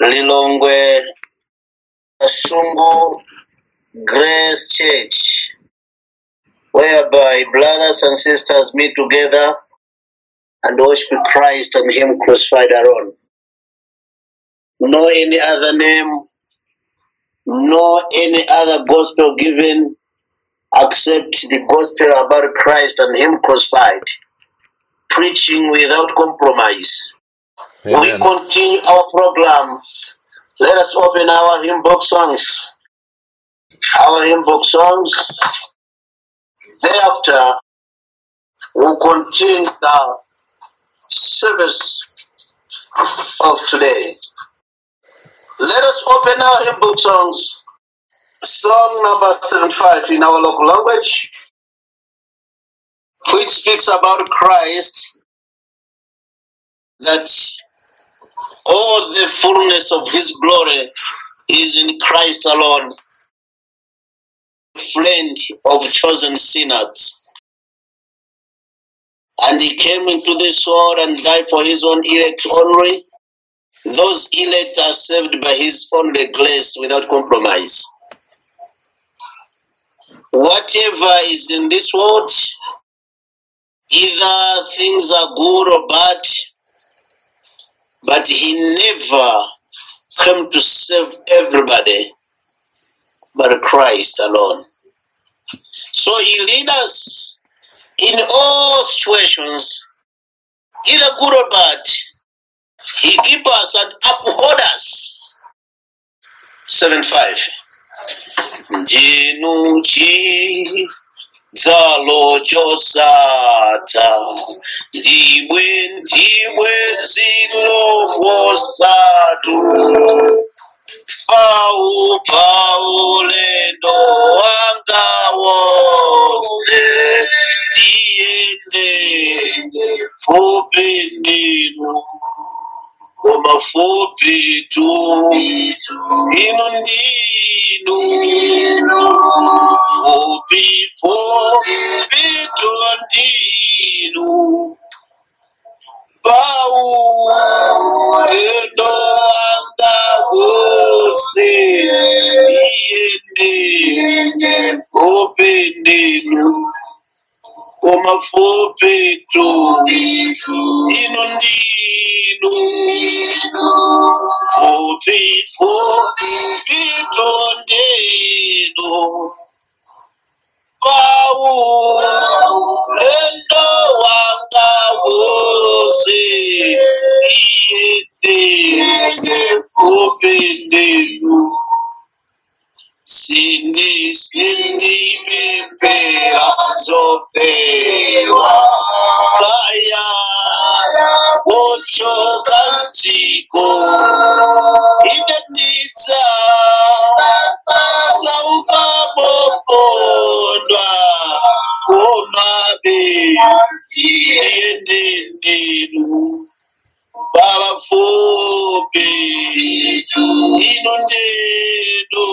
Lilongwe Sungu Grace Church, whereby brothers and sisters meet together and worship Christ and Him crucified alone. No any other name, no any other gospel given except the gospel about Christ and Him crucified. Preaching without compromise. We Amen. continue our program. Let us open our hymn book songs. Our hymn book songs. Thereafter, we'll continue the service of today. Let us open our hymn book songs. Song number 75 in our local language, which speaks about Christ, that all the fullness of his glory is in Christ alone, friend of chosen sinners. And he came into this world and died for his own elect only. Those elect are saved by his only grace without compromise. Whatever is in this world, either things are good or bad, but he never came to save everybody but Christ alone. So he lead us in all situations, either good or bad. He keep us and uphold us. 7 5. Njinu chi dzalo chosata ndiwe ndiwe ziloposatu pau pau lendo wanga wose tiende fupi ndinu koma fupi tu inu ndinu fupi fupi tu ndinu pau lendo wanga wose tiende fupi ndinu koma fupi tu inu ndinu fupi fupi tu ndinu pau lendo wanga wose iende fupi ndinu sindi sindi pepera zofewa kaya kuchoka mtiko inetitsa sauka bokondwa komabe iende ndinu baba fupi ino ndinu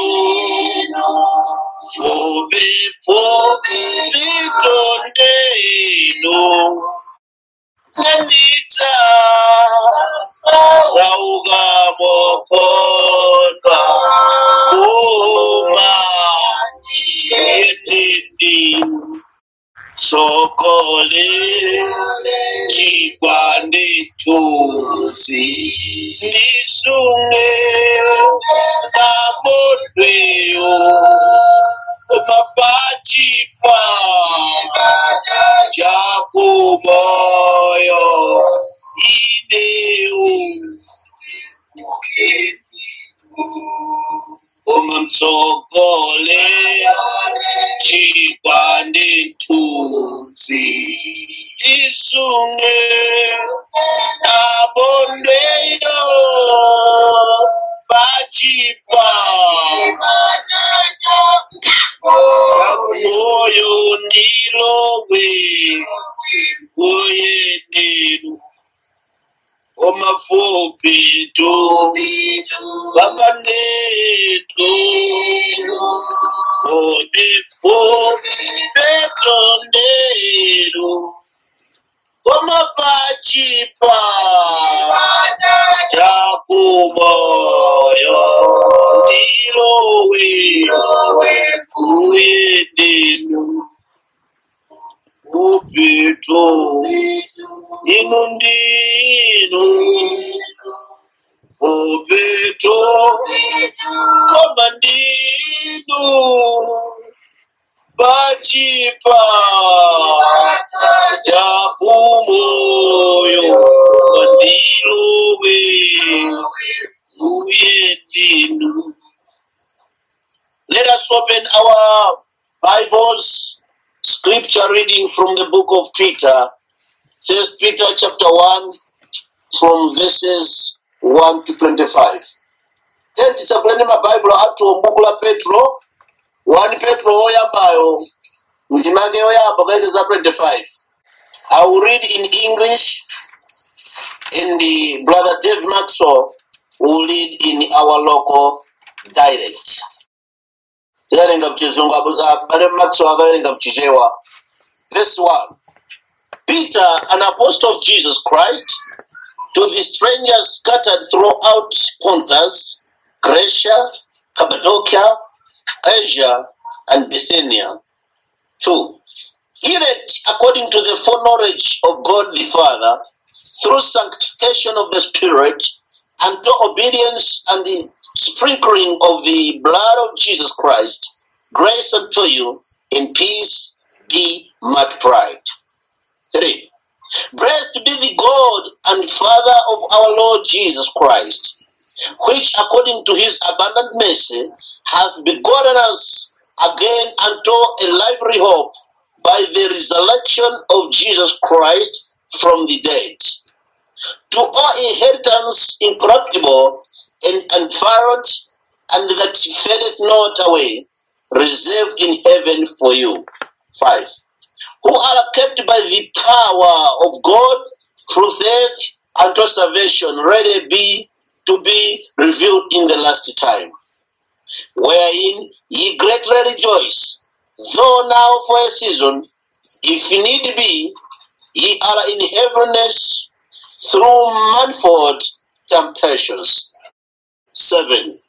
fupi fupi ito ndinu nanditsa sauka bokondwa kuma iende ndinu sokole chikwande chuzi ndisunge pamodweyo mapachipa chakumoyo ineu umamsokole chikwande chuzi isunge abondeyo pachipa moyo ndilowe uyendenu omafupi tu vakanetu fupi fupi petondero koma pachipa chakumoyo ndinu upito inu ndinu upito koma ndinu pachipa chapumoyo mandilowe uye ndinu Let us open our Bibles, scripture reading from the book of Peter, First Peter chapter 1, from verses 1 to 25. Then tisakuleni mabhaibhuro athu m'buku la petro 1 petro oyambayo ndimake oyamba kulekeza 25 i will read in english and the brother dave maxwell will read in our local dialect tikalenga mchizungu abale maxwell akalenga mchichewa verse 1 peter an apostle of jesus christ to the strangers scattered throughout pontus Galatia, Cappadocia, Asia, and Bithynia. 2. Elect according to the foreknowledge of God the Father, through sanctification of the Spirit, unto obedience and the sprinkling of the blood of Jesus Christ, grace unto you in peace be multiplied. 3. Blessed be the God and Father of our Lord Jesus Christ which according to his abundant mercy hath begotten us again unto a lively hope by the resurrection of Jesus Christ from the dead, to our inheritance incorruptible and undefiled, and that fadeth not away, reserved in heaven for you. 5. Who are kept by the power of God through faith unto salvation, ready be to be revealed in the last time, wherein ye greatly rejoice, though now for a season, if need be, ye are in heaviness through manifold temptations. 7.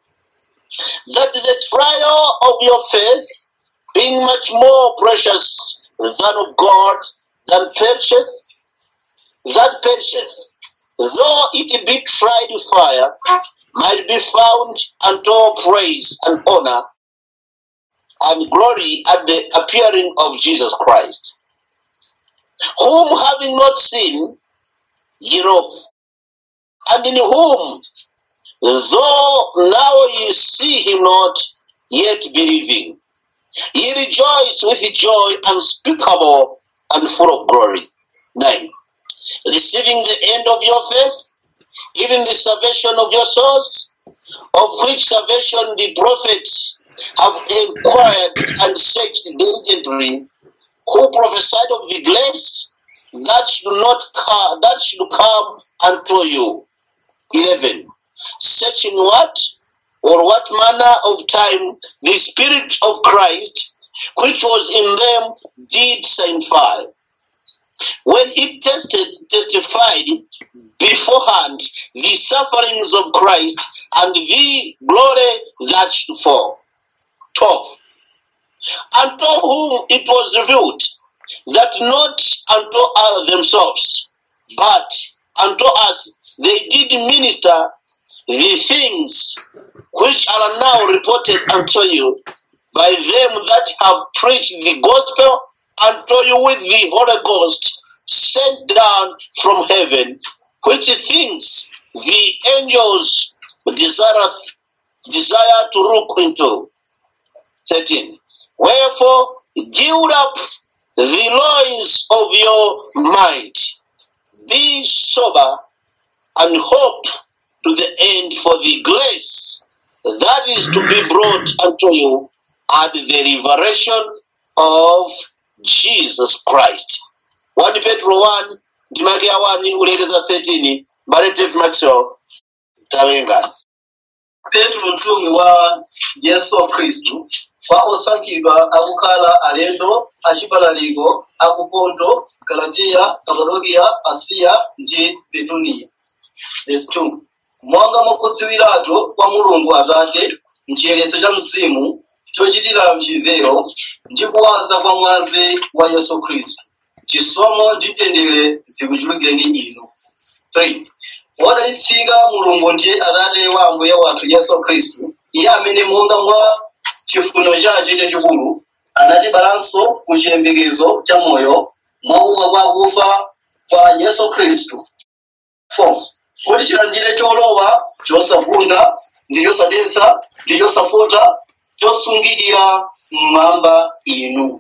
That the trial of your faith, being much more precious than of God, than perisheth, that perisheth, though it be tried with fire, might be found unto praise and honor and glory at the appearing of Jesus Christ, whom having not seen, ye love, and in whom, though now ye see him not, yet believing, ye rejoice with joy unspeakable and full of glory. 9 receiving the end of your faith, even the salvation of your souls, of which salvation the prophets have inquired and searched diligently, who prophesied of the grace that should not come, that should come unto you. 11. Searching what or what manner of time the Spirit of Christ, which was in them, did signify when it tested, testified beforehand the sufferings of Christ and the glory that should fall. 12. Unto whom it was revealed that not unto us themselves, but unto us they did minister the things which are now reported unto you by them that have preached the gospel unto you with the Holy Ghost sent down from heaven, which things the angels desireth, desire to look into. 13. Wherefore, gild up the loins of your mind, be sober, and hope to the end for the grace that is to be brought unto you at the revelation of Jesus Christ. 1 Petro 1 ndimake ya 1 kulekeza 13 mbale Dave Maxwell tawenga petero mtumi wa yesu khristu kwa osankhidwa akukhala alendo achipalaliko aku ponto galatiya kapadokiya asiya ndi betuniya Verse 2. monga mwakudziwiratu kwa mulungu atate mchiyeretso cha mzimu chochitira mchimvero ndi kuwaza kwa mwazi wa yesu khristu chisomo ndi mtendere zikuchulukireni inu 3 wodalitsika mulungu ndiye atate wa ambuye wathu yesu khristu iye amene monga mwa chifuniro chake chachikulu anatibalanso ku chiyembekezo cha moyo mwakuuka kwa akufa kwa yesu khristu 4 kuti chilandire cholowa chosavunda ndi chosadetsa ndi chosafota chosungidira mmwamba inu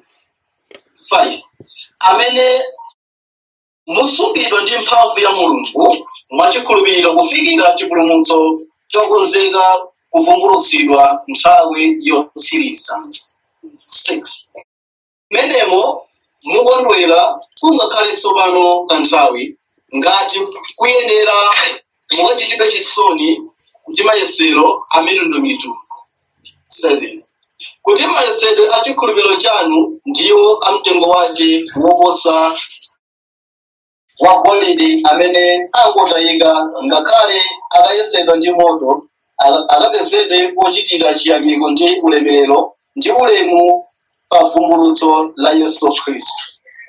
5 amene musungidwa ndi mphamvu ya mulungu mwachikhulupiriro kufikira chipulumutso chokonzeka kuvumbulutsidwa nthawi yotsiriza 6 menemo mukondwera kungakhale tsopano kanthawi ngati kuyenera mukachitidwe chisoni ndi mayesero a mitundumitundu 7 kuti mayesedwe a chikhulupiriro chanu ndiwo amtengo wake woposa wa golide amene angotayika ngakhale akayesedwa ndi moto aka- akapezedwe pochitira chiyamiko ndi ulemerero ndi ulemu pa vumbulutso la yesu khristu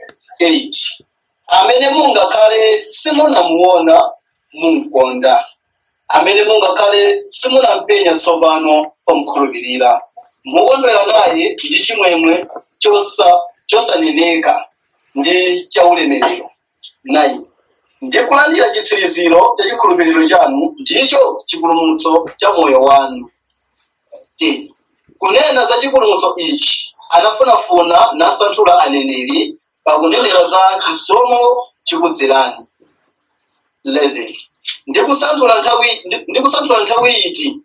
8 amene mungakhale simunamuona munkonda amene mungakhale simunampenya tsopano pamukhulupirira mukondwera naye ndi chimwemwe chosa- chosaneneka ndi chaulemerero 9 ndi kulandira chitsiriziro cha chikhulupiriro chanu ndicho chipulumutso cha moyo wanu 10 kunena za chipulumutso ichi anafunafuna nasanthula aneneri pakunenera za chisomo chikudzerani 11 ndi kusanthula nthawi ndi- ndi kusanthula nthawi iti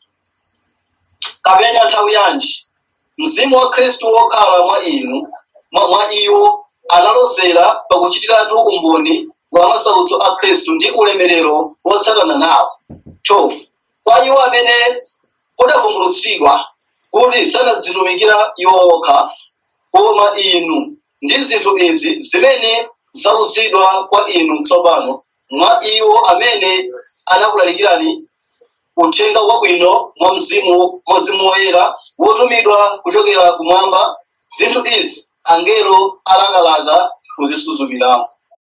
kapena nthawi yanji mzimu wa khristu wokhala mwa inu mwa, mwa iwo analozera pakuchitiratu umboni wa masautso a khristu ndi ulemerero wotsatana nawo 12 kwa iwo amene udavumbulutsidwa kuti sanadzitumikira iwo okha koma inu ndi zinthu izi zimene zauzidwa kwa inu tsopano mwa iwo amene anakulalikirani uthenga wabwino mwa mzimu mwa mzimu woyera wotumidwa kuchokera kumwamba zinthu izi angelo alakalaka kuzisuzumira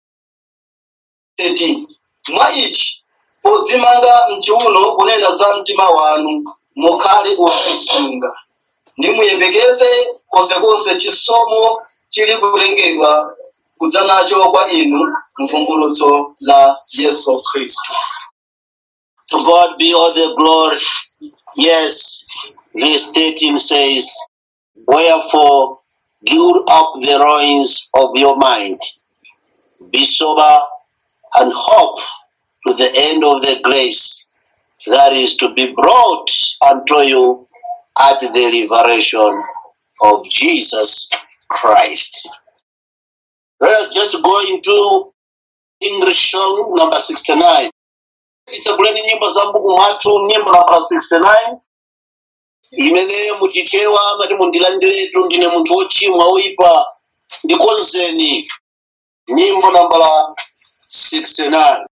13 mwa ichi podzimanga mchiuno kunena za mtima wanu mukhale osunga ndi muyembekeze konsekonse chisomo chili kutengedwa kudza nacho kwa inu mvumbulutso la yesu khristu To God be all the glory. Yes, verse 13 says, Wherefore, gird up the loins of your mind, be sober, and hope to the end of the grace that is to be brought unto you at the revelation of Jesus Christ. Let us just go into English song number 69. titsaguleni nyimbo za mbuku mwathu nyimbo nambala 69 imene muchichewa mati mundilandiretu ndine munthu wochimwa woyipa ndikonzeni nyimbo nambala 69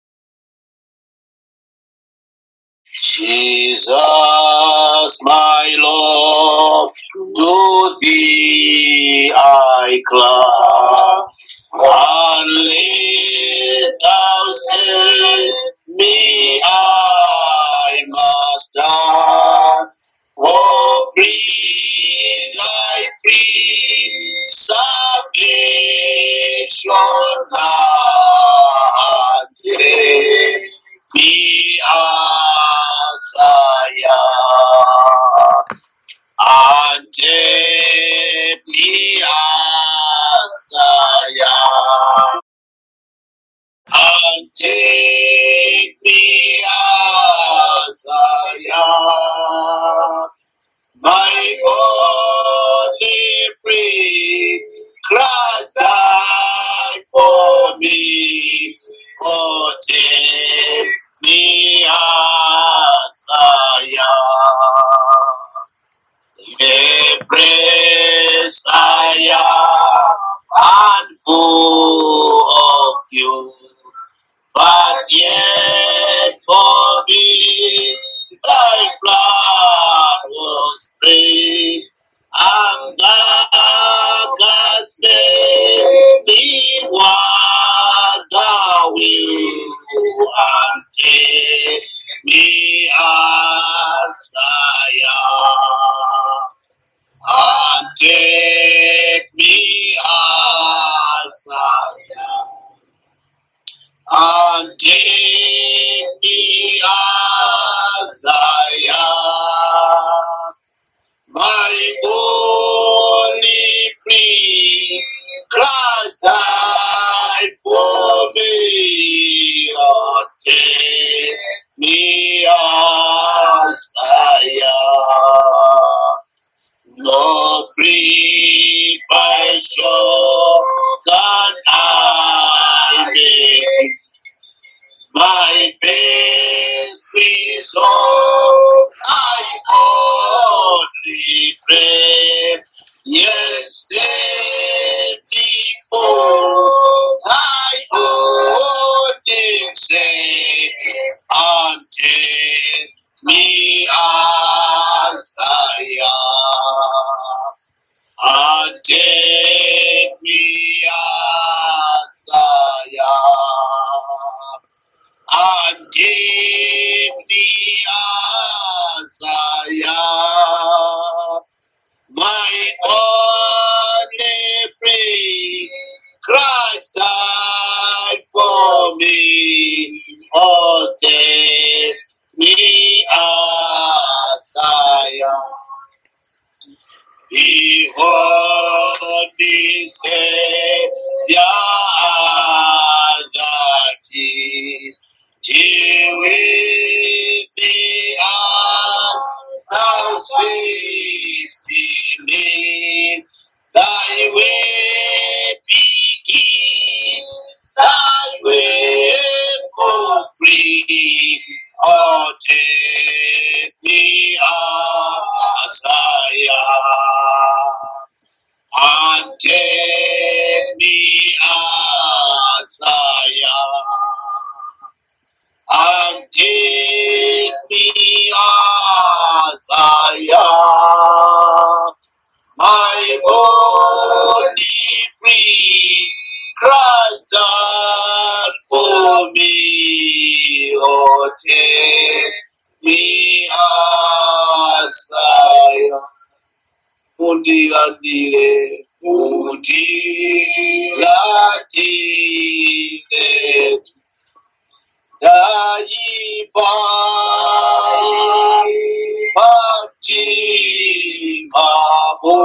Jesus, my Lord, to thee I cry, and let thou save me, I must die. Oh, breathe thy free salvation now and take me as I am, and take me as I am, and take me as I am. My only free Christ died for me. Oh, take me as I am. The praise I am and full of you. But yet for me thy blood was free, has made me what thou will and take me as I am. And take me as I am. And take me as I am. My only free Christ died for me. Oh, take me as I am. No preparation can I make. My best result I only pray. Yes, before I only say, until me as I am. And take me as I am. And take me as I am. My only prayer, Christ died for me. Oh, take me as I am. Behold me, Savior, that he deal with me and thou seest me. Thy way begin, thy way complete. Oh, take me as I am, and take me as I am, and take me as I am. My only free Christ died for me. Oh, take me as I am. Mundilandile, mundilandile, daiba, baptimabo,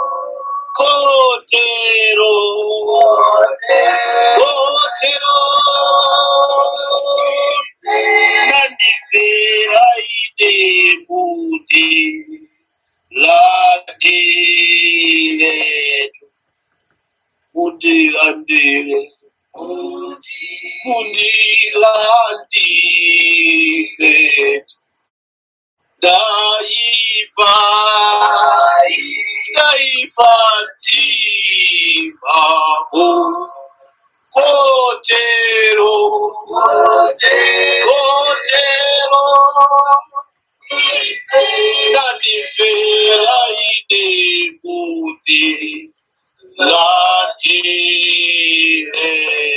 kotero, kotero, nandifera ine mundi, landile, mundilandile, mundilandile, daiba, daiba, timabo, kotero, kotero, nandifera ine mundi, landile.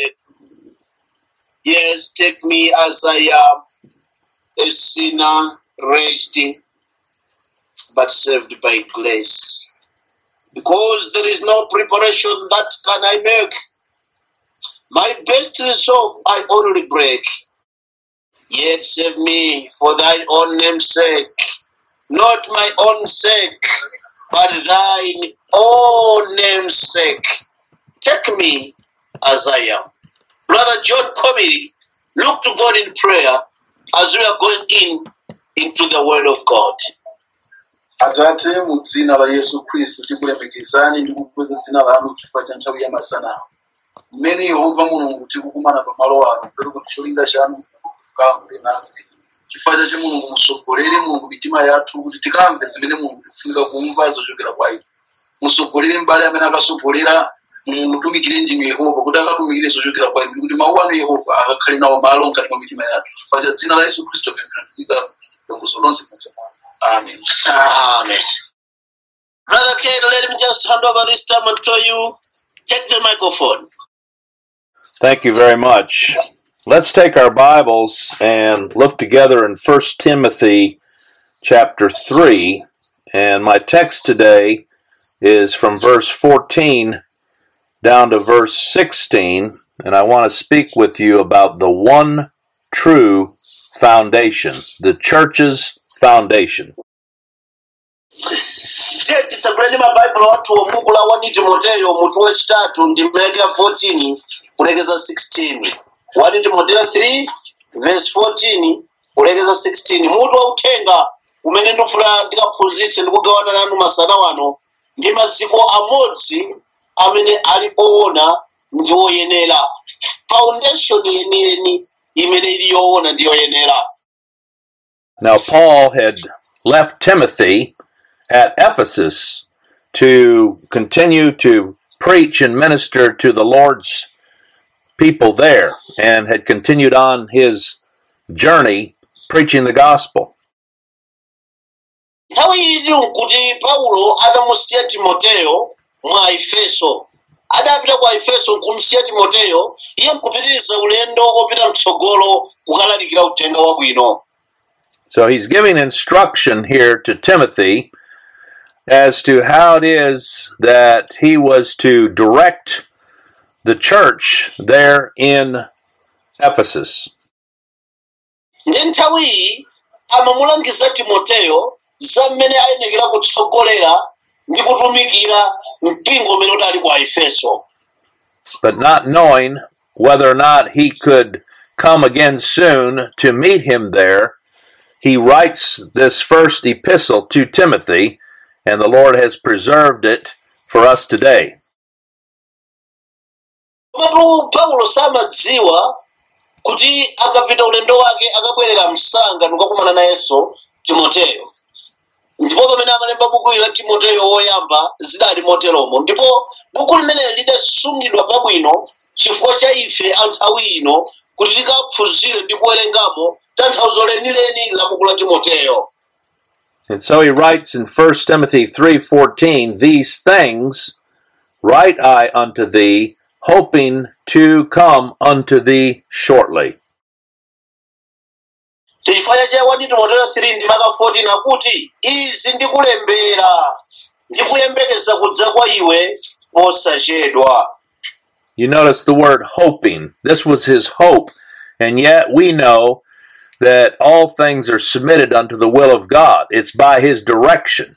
Yes, take me as I am, a sinner, wretched, but saved by grace. Because there is no preparation that can I make. My best resolve I only break. Yet save me for thine own name's sake, not my own sake, but thine own name's sake. Take me as I am. Brother John Comedy, look to God in prayer as we are going in into the Word of God. atate mu dzina la yesu khristu tikulemekezani ndi kukweza dzina lanu chifukwa cha nthawi ya masana mmene yehova mulungu tikukumana pamalo ano kuti kuti cholinga chanu kukambe nafe chifukwa chache mulungu musogolere mulungu mitima yathu kuti tikamve zimene mulungu tikufunika kumva zochokera kwa inu musogolere mbale amene akasogolera mutumikire ndinu yehova kuti akatumikire zochokera kwa inu kuti mawu anu yehova akakhale nawo malo mkati mwa mitima yathu chifukwa cha dzina la yesu khristu pemphera kuika longoso lonse manja mwanu amen Amen. Brother Ken, let me just hand over this time and tell you, take the microphone. Thank you very much. Let's take our Bibles and look together in 1 Timothy chapter 3. And my text today is from verse 14 down to verse 16. And I want to speak with you about the one true foundation, the church's foundation. Tiye titsaguleni mabhaibhulu athu omuku la 1 timoteyo mutu wachitatu ndi mmeke ya 14 kulekeza 16 1 timoteyo 3 verse 14 kulekeza 16 mutu wauthenga umene ndifuna ndikaphunzitse ndi kugawana nanu masana wano ndi maziko amodzi amene ali oona ndi oyenera foundation yeniyeni imene ili yoona ndi yoyenera Now, Paul had left Timothy at Ephesus to continue to preach and minister to the Lord's people there and had continued on his journey preaching the gospel. nthawi iyi nkuti paulo adamusiya timoteyo mwa efeso adapita kwa efeso nkumusiya timoteyo iye nkupitiriza ulendo opita mtsogolo kukalalikira uthenga wabwino So he's giving instruction here to Timothy as to how it is that he was to direct the church there in Ephesus. ndi nthawi iyi amamulangiza timoteyo za mmene ayenekera kutsogolera ndi kutumikira mpingo umene udali kwa efeso but not knowing whether or not he could come again soon to meet him there, he writes this first epistle to Timothy, and the Lord has preserved it for us today. komatu paulo samadziwa kuti akapita ulendo wake akabwerera msanga nukakumana nayenso timoteyo ndipo pamene amalemba buku ili la timoteyo woyamba zidali moteromo ndipo buku limeneli lidasungidwa pabwino chifukwa cha ife anthawi ino kuti tikaphunzire ndi kuwerengamo tanthauzo lenileni la buku la timoteyo And so he writes in 1 Timothy 3:14, "These things write I unto thee, hoping to come unto thee shortly." chifukwa cha 1 timoteyo 3 ndi maka 14 akuti izi ndikulembera ndikuyembekeza kudza kwa iwe posachedwa You notice the word hoping. This was his hope. And yet we know that all things are submitted unto the will of God. It's by his direction.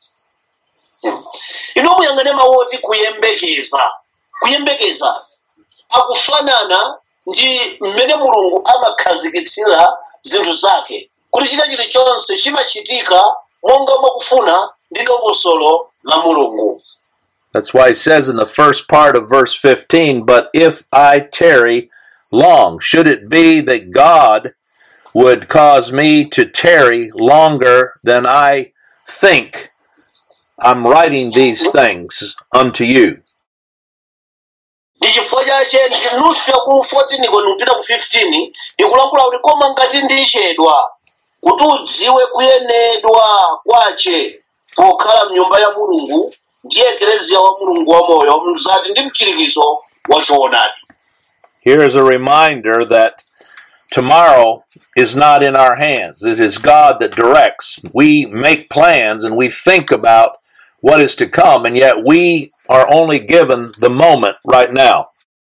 ino muyang'ane mawoti kuyembekeza kuyembekeza akufanana ndi mmene mulungu amakhazikitsira zinthu zake kuti china chilichonse chimachitika monga mwakufuna ndi dongosolo la mulungu That's why he says in the first part of verse 15, But if I tarry long, should it be that God would cause me to tarry longer than I think, I'm writing these things unto you. ndi chifukwa chache ndi nusu ya ku 14 koni kupita ku 15 ikulankhula kuti koma ngati ndichedwa kuti udziwe kuyenedwa kwache pokhala mnyumba ya mulungu ndiye ekereziya wa mulungu wamoyo mzati ndi mchirikizo wa choonadi Here is a reminder that tomorrow is not in our hands. It is God that directs. We make plans and we think about what is to come, and yet we are only given the moment right now.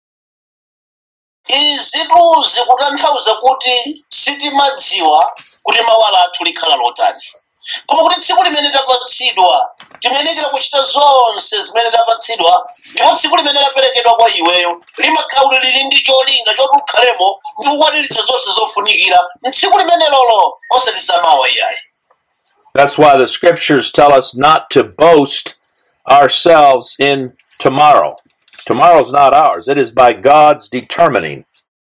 izitu zikutanthauza kuti sitimadziwa kuti mawa athu likhala lotani koma kuti tsiku limene tapatsidwa timenekera kuchita zonse zimene tapatsidwa ndipo tsiku limene laperekedwa kwa iweyo limakhala kuti lili ndi cholinga choti ukhalemo ndi kukwaniritsa zonse zofunikira mtsiku limene lolo osati zamawa iyayi That's why the scriptures tell us not to boast ourselves in tomorrow. Tomorrow's not ours, it is by God's determining.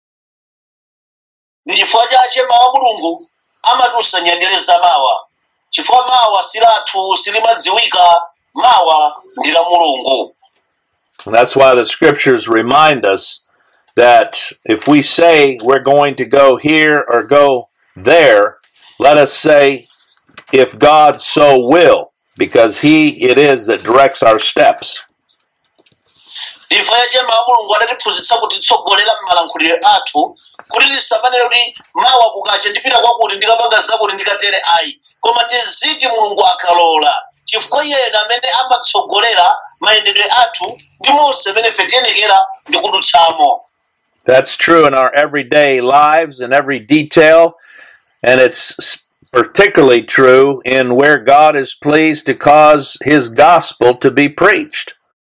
ndi chifukwa chache mawa mulungu amatiusanyandireza mawa chifukwa mawa silathu silimadziwika mawa ndi la mulungu And that's why the scriptures remind us that if we say we're going to go here or go there, let us say, if God so will. because he it is that directs our steps. ndifa yache mawu mulungu adatiphunzitsa kutitsogolera m'malankhuliro athu kuti tisamanene kuti mawa kukacha ndipita kwakuti ndikapanga zakuti ndikatere ayi koma tiziti mulungu akalola chifukwa iyeyo amene amatsogolera mayendedwe athu ndi monse amene ife tiyenekera ndi kudutsamo That's true in our everyday lives and every detail, and it's particularly true in where God is pleased to cause his gospel to be preached.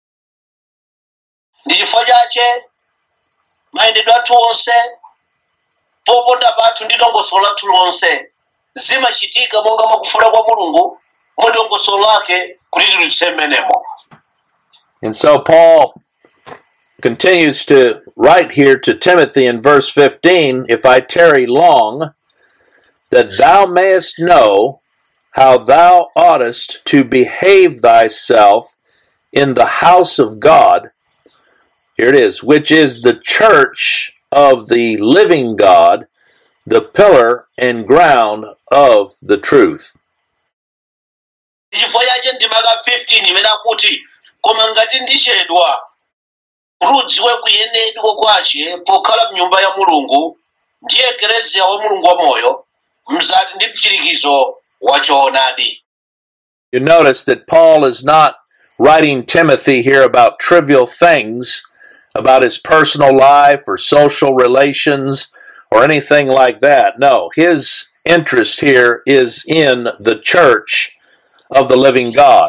ndi chifukwa chache mayendedwe athu onse poponda pathu ndi dongosolo lathu lonse zimachitika monga mwakufuna kwa mulungu mwa dongosolo lake kuti tilutse mmenemo And so Paul continues to write here to Timothy in verse 15 If I tarry long, that thou mayest know how thou oughtest to behave thyself in the house of God. Here it is, which is the church of the living God, the pillar and ground of the truth. chifukwa chache ndimaka 15 imene akuti koma ngati ndichedwa kuti udziwe kuyenedwa kwace pokhala mnyumba ya mulungu ndiye ekereziya wa mulungu wamoyo mzati ndi mchirikizo wa choonadi You notice that Paul is not writing Timothy here about trivial things, about his personal life or social relations or anything like that. No, his interest here is in the church of the living God.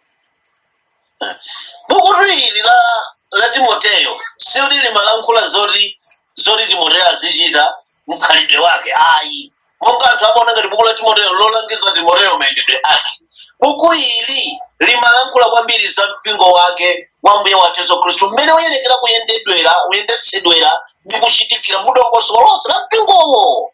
buku ili la, la timoteyo silili malankhula zoti zoti timoteyo azichita mkhalidwe wake ayi monga anthu amaona ngati buku la timoteyo lolangiza timoteyo mayendedwe ake buku ili limalankhula kwambiri za mpingo wake wa mbuye wathu yesu khristu mmene uyenekera kuyendedwera kuyendetsedwera ndi kuchitikira mu dongosolo lonse la mpingowo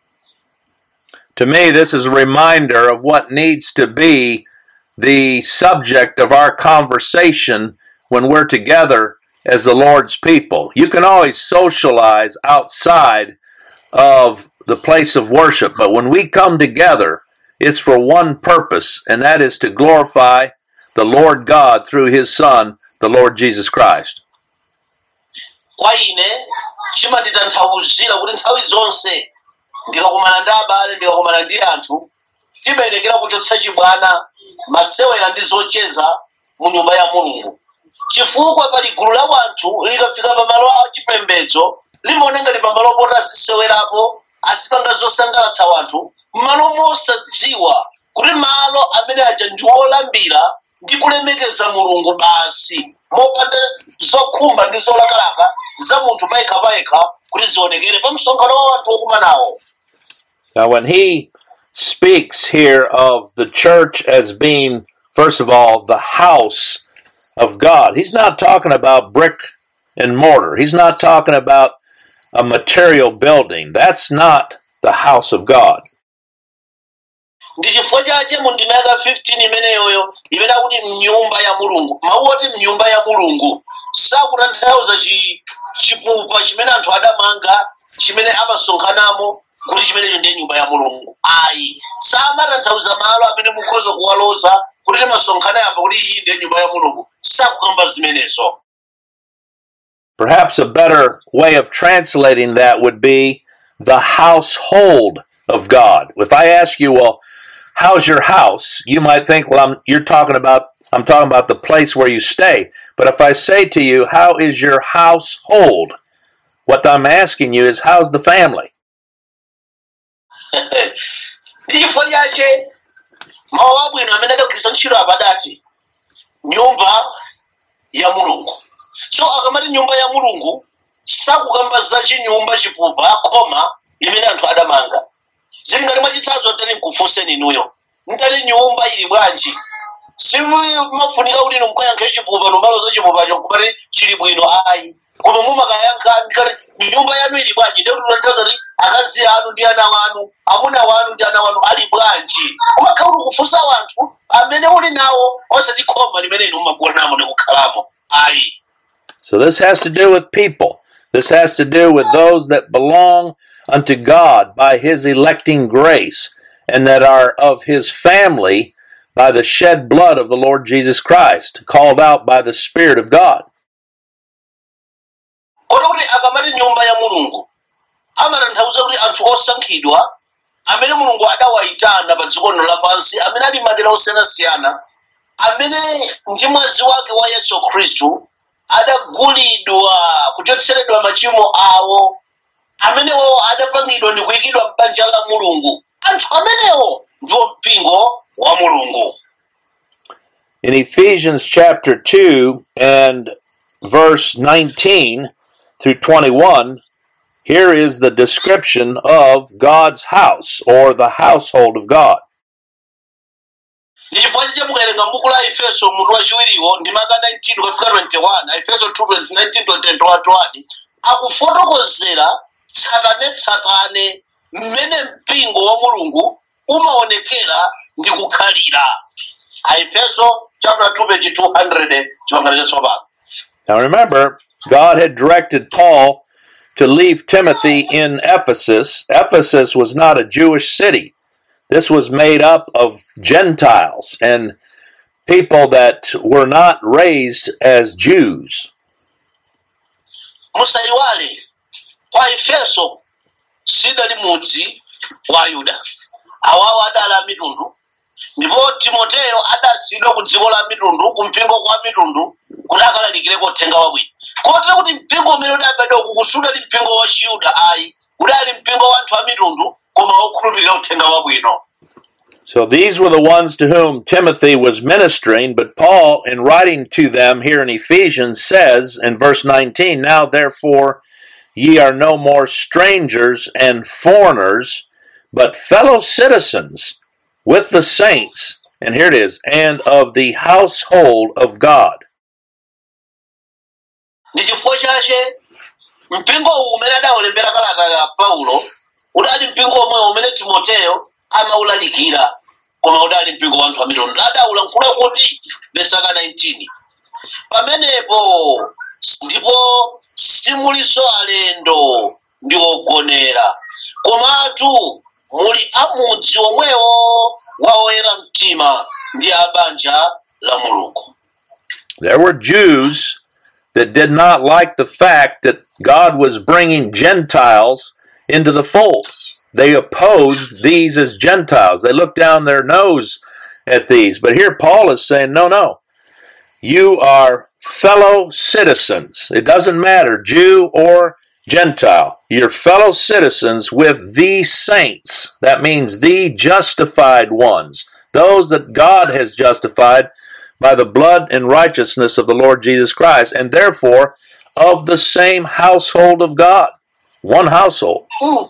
To me, this is a reminder of what needs to be the subject of our conversation when we're together as the Lord's people. You can always socialize outside of the place of worship, but when we come together, it's for one purpose, and that is to glorify the Lord God through His Son, the Lord Jesus Christ. kwa ine chimanditanthauzira kuti nthawi zonse ndikakumana ndi abale ndikakumana ndi anthu timayenekera kuchotsa chibwana masewera ndi zocheza mu nyumba ya mulungu chifukwa pali gulu la wanthu likafika pamalo a chipembedzo limaona ngati pamalo poti azisewerapo azipanga zosangalatsa wanthu m'malo mosadziwa kuti malo amene aja ndi olambira ndi kulemekeza mulungu basi mopanda zokhumba ndi zolakalaka za munthu payekha-payekha kuti zionekere pa msonkhano wa wanthu wokumanawo Now, when he speaks here of the church as being, first of all, the house of God, he's not talking about brick and mortar. He's not talking about a material building. That's not the house of God. ndi chifukwa chache mu ndima yaka 15 imeneyoyo imene akuti mnyumba ya mulungu mawu oti mnyumba ya mulungu sakutanthauza chi chipupa chimene anthu adamanga chimene amasonkhanamo kuti chimenecho ndiye nyumba ya mulungu ayi samatanthauza malo amene mukhoza kuwaloza kuti timasonkhana yapa kuti iyi ndiye nyumba ya mulungu sakukamba zimenezo Perhaps a better way of translating that would be the household of God. If I ask you, well, how's your house? You might think, well, I'm, you're talking about, I'm talking about the place where you stay. But if I say to you, how is your household? What I'm asking you is, how's the family? ndi chifukwa chache mawu abwino amene adagwiritsa ntchito apa adati nyumba ya mulungu so akamati nyumba ya mulungu sakukamba za chinyumba chipupa khoma limene anthu adamanga zili ngati mwachitsanzo tali nkufunseni inuyo ntali nyumba ili bwanji simafunika kuti inu mukayankhe chipupa numaloza chipupacho nkumati chili bwino ayi koma mumakayankha ndikati nyumba yanu ili bwanji ndi kuti tanthauza kuti akazi anu ndi ana wanu amuna wanu ndi ana wanu ali bwanji umakhala kuti kufunsa wanthu amene uli nawo osati khoma limene inu mumagonamo ndi kukhalamo ayi So this has to do with people. This has to do with those that belong unto God by his electing grace and that are of his family by the shed blood of the Lord Jesus Christ, called out by the Spirit of God. kota kuti akamati nyumba ya mulungu amatanthauza kuti anthu osankhidwa amene mulungu adawayitana pa dziko lino lapansi amene ali madera osiyanasiyana amene ndi mwazi wake wa yesu khristu adagulidwa kuchotseredwa machimo awo amenewo adapangidwa ndi kuyikidwa m'banja la mulungu anthu amenewo ndiwo mpingo wa mulungu In Ephesians chapter 2 and verse 19 through 21, here is the description of God's house or the household of God. ndi chifukwa chija mukawerenga m'buku la efeso mutu wachiwiriwo ndi maka 19 kufika 21 efeso 2 19 21 akufotokozera tsatanetsatane mmene mpingo wa mulungu umaonekera ndi kukhalira aefeso chapter 2 page 200 chipangano chatsopano Now remember, God had directed Paul to leave Timothy in Ephesus. Ephesus was not a Jewish city. This was made up of Gentiles and people that were not raised as Jews. musayiwale kwa efeso sidali mudzi wa ayuda awawo adali a mitundu ndipo timoteyo adasiyidwa ku dziko la mitundu ku mpingo kwa mitundu kuti akalalikireko uthenga wabwino kotero kuti mpingo umene udabadwa uku sudali mpingo wa chiyuda ayi udali mpingo wa anthu a mitundu koma okhulupirira uthenga wabwino So these were the ones to whom Timothy was ministering, but Paul, in writing to them here in Ephesians, says in verse 19, Now therefore ye are no more strangers and foreigners, but fellow citizens with the saints, and here it is, and of the household of God. ndi chifukwa chache mpingo uwu umene adawulembera kalata ya paulo udali mpingo omwe umene timoteyo amawulalikira koma udali mpingo wa anthu a mitundu adawulankhula kuti vesaka 19 pamenepo ndipo simuliso alendo ndi ogonera komatu muli amudzi omwewo wa oyera mtima ndi a banja la mulungu There were Jews that did not like the fact that God was bringing Gentiles into the fold. They opposed these as Gentiles. They looked down their nose at these. But here Paul is saying, no, no. You are fellow citizens. It doesn't matter, Jew or Gentile. You're fellow citizens with the saints. That means the justified ones, those that God has justified by the blood and righteousness of the Lord Jesus Christ, and therefore of the same household of God. One household. Mm.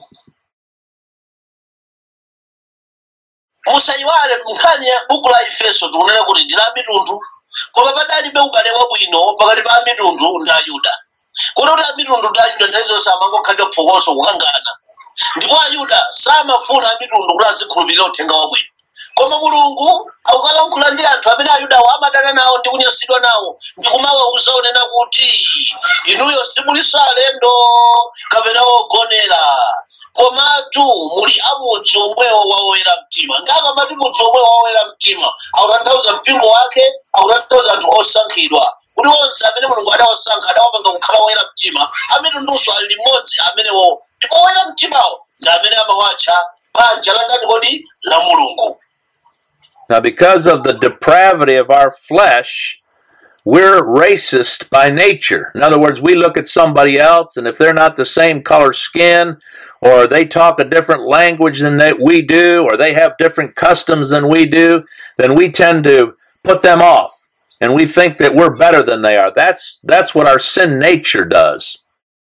musayiwale nkhani ya buku la efeso tikunena kuti ndi la mitundu koma padalibe ubale wabwino pakati pa mitundu ndi ayuda kuti kuti amitundu ndi ayuda nthawi zonse amangokhalira phokoso kukangana ndipo ayuda samafuna amitundu kuti azikhulupirira uthenga wabwino koma mulungu akukalankhula ndi anthu amene ayudawo amadana nawo ndi kunyansidwa nawo ndi kumawawuza onena kuti inuyo simuliso alendo kapena ogonera komatu muli amudzi omwewo wa oyera mtima ndi akamati mudzi omwewo wa oyera mtima akutanthauza mpingo wake akutanthauza anthu osankhidwa kuti onse amene mulungu adawasankha adawapanga kukhala oyera mtima amitunduso ali limodzi amenewo ndipo oyera mtimawo ndi amene amawatcha banja la ndani kodi la mulungu Now, because of the depravity of our flesh, we're racist by nature. In other words, we look at somebody else, and if they're not the same color skin, or they talk a different language than that we do, or they have different customs than we do, then we tend to put them off, and we think that we're better than they are. That's that's what our sin nature does.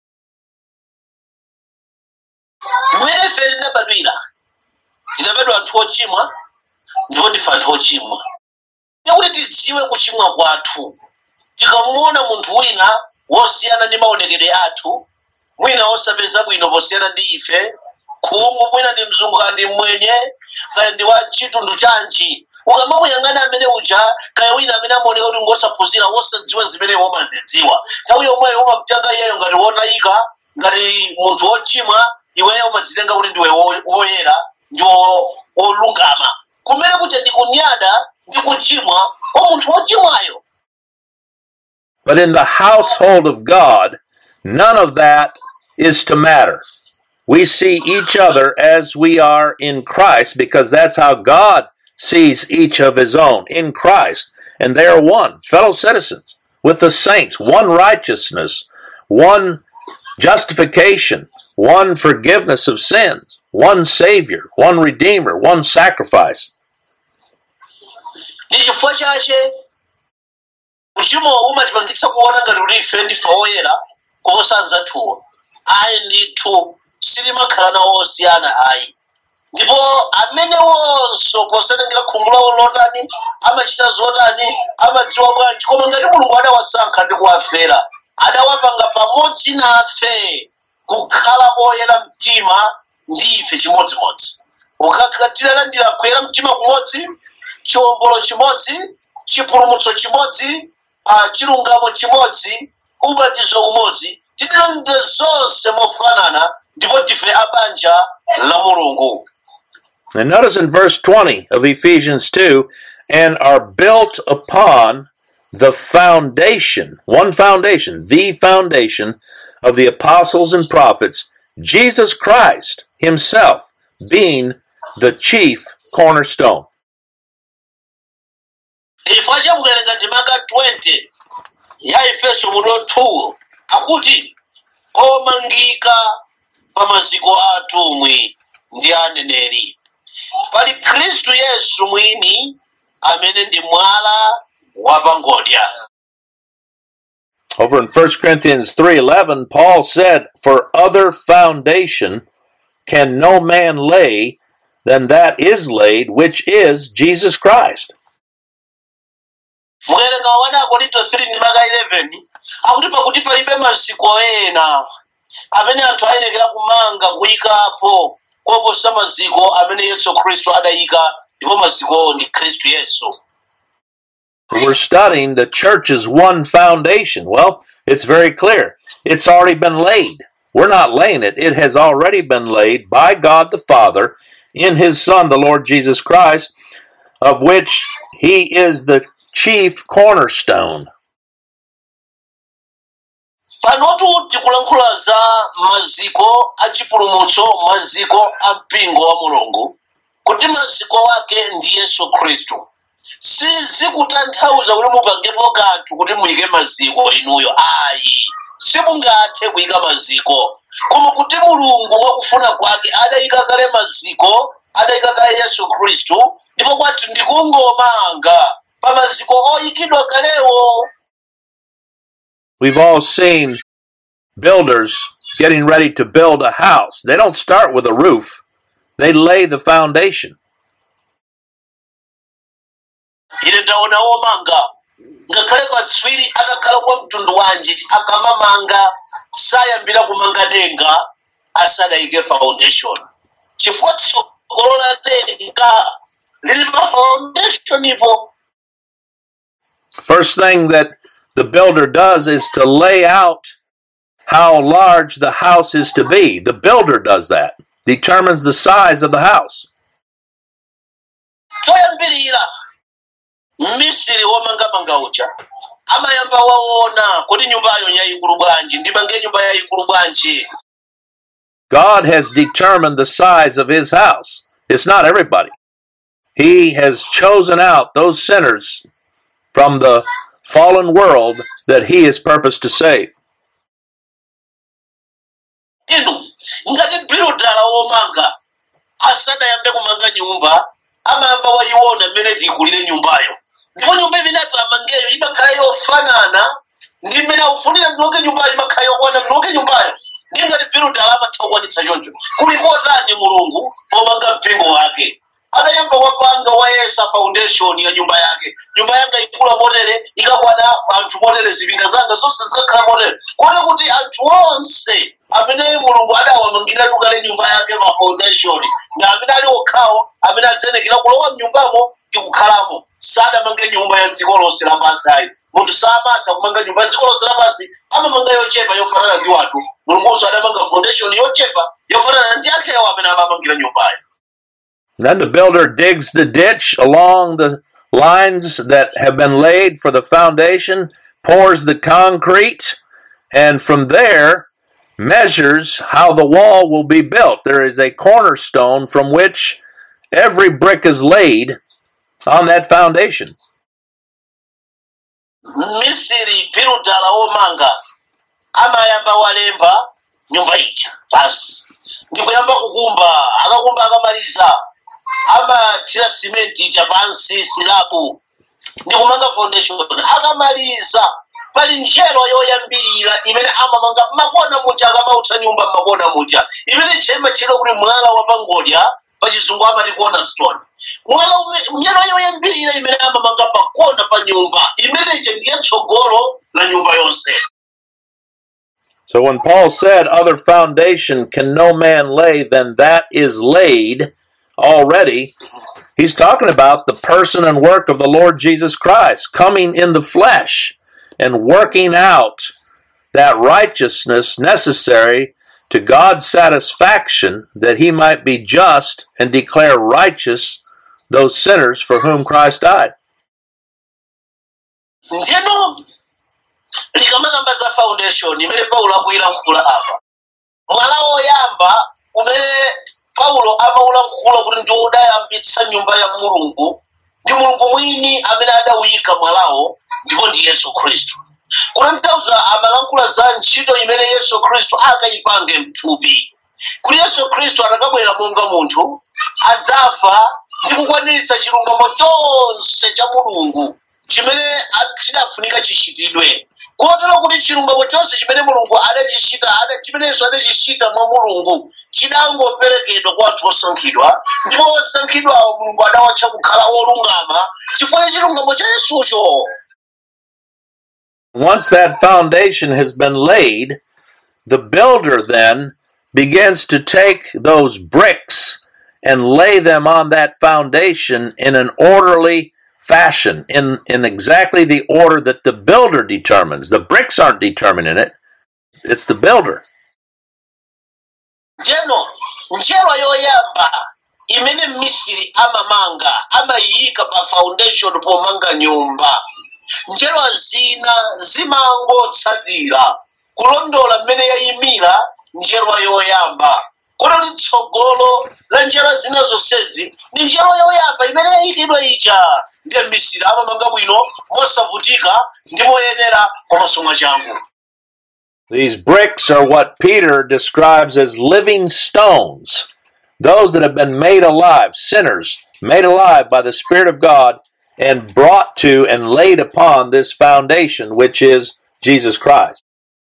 mwene ife tinabadwira tinabadwa anthu ochimwa ndipo ndife anthu ochimwa yakuti tidziwe kuchimwa kwathu tikamuona munthu wina wosiyana ndi maonekedwe athu mwina wosapeza bwino posiyana ndi ife khungu mwina ndi mzungu kaya ndi mwenye kaya ndi wa chitundu chanji ukamamuyang'ana amene uja kaya wina amene amaoneka kuti ngosaphunzira wosadziwa zimene womazidziwa nthawi yomweyo umamtenga iyeyo ngati wotayika ngati munthu wochimwa iweyo umadzitenga kuti ndiwe wo- woyera ndi wo- wolungama kumene kuti ndikunyada ndi kuchimwa kwa munthu wochimwayo But in the household of God, none of that is to matter. We see each other as we are in Christ because that's how God sees each of his own in Christ. And they are one, fellow citizens with the saints, one righteousness, one justification, one forgiveness of sins, one Savior, one Redeemer, one sacrifice. ndi chifukwa chache uchimowo umatipangitsa kuona ngati kuti ife ndife oyera kuposa anzathuwo ayi ndithu silimakhala nawo osiyana ayi ndipo amene wonso posatengera khungu lawo lotani amachita zotani amadziwa bwanji koma ngati mulungu adawasankha ndi kuwafera adawapanga pamodzi nafe kukhala oyera mtima ndi ife chimodzimodzi ukakatilandira kuyera mtima kumodzi chiwombolo chimodzi chipulumutso chimodzi ah, chilungamo chimodzi ubatizo umodzi titilonde zonse mofanana ndipo tife abanja la mulungu And notice in verse 20 of Ephesians 2 and are built upon the foundation, one foundation, the foundation of the apostles and prophets, Jesus Christ Himself being the chief cornerstone. chifukwa chakuwerenga ndimaka 20 ya efeso mutu 2 akuti omangika pa maziko a atumwi ndi aneneri pali khristu yesu mwini amene ndi mwala wapangodya Over in 1 Corinthians 3:11, Paul said, "For other foundation can no man lay than that is laid, which is Jesus Christ." mukawerenga 1 korinto 3 ndimaka 11 akuti pakuti palibe maziko ena amene anthu ayenekera kumanga kuyikapo koposa maziko amene yesu khristu adayika ndipo mazikowo ndi khristu yesu We're studying the church's one foundation. Well, it's very clear. It's already been laid. We're not laying it. It has already been laid by God the Father in his Son, the Lord Jesus Christ, of which he is the chief cornerstone. panotu tikulankhula za maziko achipulumutso maziko a mpingo wa mulungu kuti maziko wake ndi yesu khristu sizikutanthauza kuti mupangepo kanthu kuti muyike maziko inuyo ayi simungathe kuyika maziko koma kuti mulungu mwakufuna kwake adayika kale maziko adayika kale yesu khristu ndipo kwati ndikungomanga pa maziko oyikidwa kalewo We've all seen builders getting ready to build a house. They don't start with a roof, they lay the foundation. ine ndaona womanga ngakhale katswiri atakhala kwa mtundu wanji akamamanga sayambira kumanga denga asadayike foundation chifukwa tsogolo la denga lili pa foundation ipo First thing that the builder does is to lay out how large the house is to be. The builder does that, determines the size of the house. choyambirira mmisiri womangamanga uja amayamba waona kuti nyumbayo yayikulu bwanji ndimange nyumba yayikulu bwanji God has determined the size of his house. It's not everybody. He has chosen out those sinners from the fallen world that he has purposed to save. inu ngati bhilodala womanga asadayambe kumanga nyumba amayamba wayiona mmene tiyikulire nyumbayo ndipo nyumba imene atamangeyo imakhala yofanana ndi mmene akufunira mnonge nyumbayo imakhala yokwana mnonge nyumbayo ndiye ngati bhilodala amatha kukwanitsa choncho kuli kotani mulungu pomanga mpingo wake adayamba wapanga wayesa foundation ya nyumba yake nyumba yanga ikula motere ikakwana anthu motere zipinda zanga zonse zikakhala motere kuona kuti anthu onse amene mulungu adawamangira tukale nyumba yake pa foundation na amene ali okhawo amene adzenekera kulowa mnyumbamo ndi kukhalamo sadamange nyumba ya dziko lonse lapansi ayi munthu samatha kumanga nyumba ya dziko lonse lapansi amamanga yochepa yofanana ndi wathu mulungunso adamanga foundation yochepa yofanana ndi akewo amene amamangira nyumbayo Then the builder digs the ditch along the lines that have been laid for the foundation, pours the concrete, and from there measures how the wall will be built. There is a cornerstone from which every brick is laid on that foundation. misiri pilutala womanga amayamba walemba nyumba ija pansi ndikuyamba kukumba akakumba akamaliza amathira simenti ija pansi silabu ndikumanga foundation akamaliza pali njelo yoyambirira imene amamanga makona muja akamautsa nyumba makona muja imene chema chilo kuti mwala wapangodya pachizungu amati cornerstone mwala ume- njelo yoyambirira imene amamanga pakona pa nyumba imeneje ndiye tsogolo la nyumba yonse So when Paul said, Other foundation can no man lay than that is laid already, he's talking about the person and work of the Lord Jesus Christ coming in the flesh and working out that righteousness necessary to God's satisfaction that he might be just and declare righteous those sinners for whom Christ died. ndino likamakamba za foundation imene paulo akuyilankhula apa mwala woyamba umene paulo amaulankhula kuti ndi udayambitsa nyumba ya mulungu ndi mulungu mwini amene adawuyika mwalawo ndipo ndi yesu khristu kutanthauza amalankhula za ntchito imene yesu khristu akayipange mthupi kuti yesu khristu atakabwera monga munthu adzafa ndi kukwaniritsa chilungamo chonse cha mulungu chimene a- chidafunika chichitidwe kotero kuti chilungamo chonse chimene mulungu adachichita ada- chimenenso adachichita mwa mulungu chidangoperekedwa kwa anthu osankhidwa ndipo osankhidwawo mulungu adawatcha kukhala wolungama chifukwa cha chilungamo cha yesucho Once that foundation has been laid, the builder then begins to take those bricks and lay them on that foundation in an orderly fashion, in, in exactly the order that the builder determines. The bricks aren't determining it, it's the builder. njeno njelo yoyamba imene mmisiri amamanga amayika pa foundation pomanga nyumba njelo zina zimangotsatira kulondola mmene yayimira njelo yoyamba kono litsogolo la njelo zina zonsezi ndi njelo yoyamba imene yayikidwa ija ndiye mmisiri amamanga bwino mosavutika ndi moyenera komanso mwachangu These bricks are what Peter describes as living stones, those that have been made alive, sinners made alive by the Spirit of God and brought to and laid upon this foundation, which is Jesus Christ.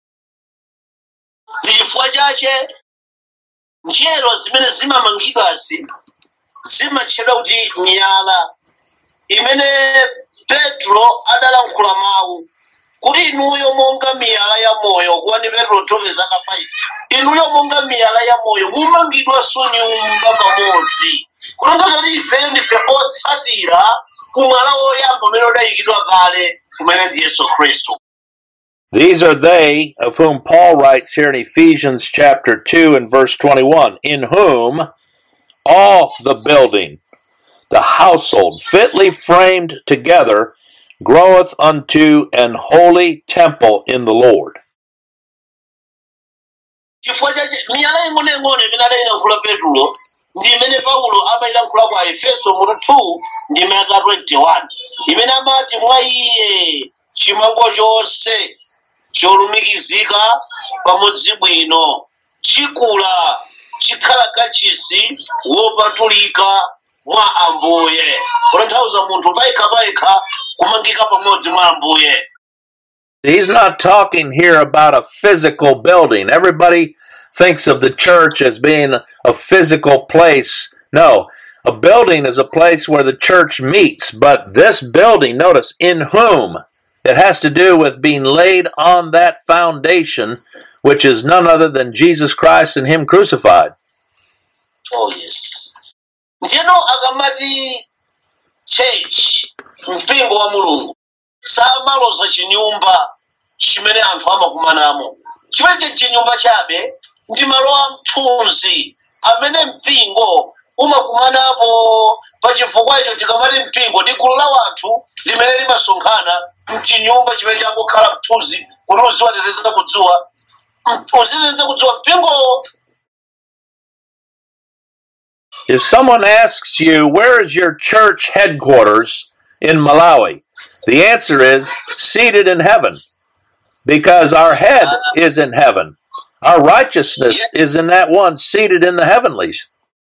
ndi chifukwa chache njelo zimene zimamangidwazi zimatchedwa kuti miyala imene petro adalankhula mawu kuti inuyo monga miyala ya moyo kuwani petro 12 zaka 5 inuyo monga miyala ya moyo mumangidwanso nyumba pamodzi kutanthauza kuti ifeyo ndife otsatira kumwala woyamba umene udayikidwa kale kumene ndi yesu khristu These are they of whom Paul writes here in Ephesians chapter 2 and verse 21, in whom all the building, the household, fitly framed together, groweth unto an holy temple in the Lord. chifukwa chache miyala ing'onoing'ono imene adayilankhula petro ndi imene paulo amayilankhula kwa efeso mutu 2 ndi maka 21 imene amati mwa iye chimango chonse cholumikizika pamodzi bwino chikula chikhala kachisi wopatulika mwa ambuye kutanthauza munthu payekha payekha kumangika pamodzi mwa ambuye He's not talking here about a physical building. Everybody thinks of the church as being a physical place. No, a building is a place where the church meets, but this building, notice, in whom it has to do with being laid on that foundation, which is none other than Jesus Christ and Him crucified. oh yes ndino akamati church mpingo wa mulungu samaloza chinyumba chimene anthu amakumanamo chimene chinyumba chabe ndi malo a mthunzi amene mpingo umakumanapo pachifukwa icho chikamati mpingo ndi gulu la wanthu limene limasonkhana mchinyumba chimene changokhala mthunzi kuti uziwateteza kudziwa uziteteza kudziwa mpingo If someone asks you, where is your church headquarters in Malawi? The answer is seated in heaven because our head is in heaven. Our righteousness is in that one seated in the heavenlies.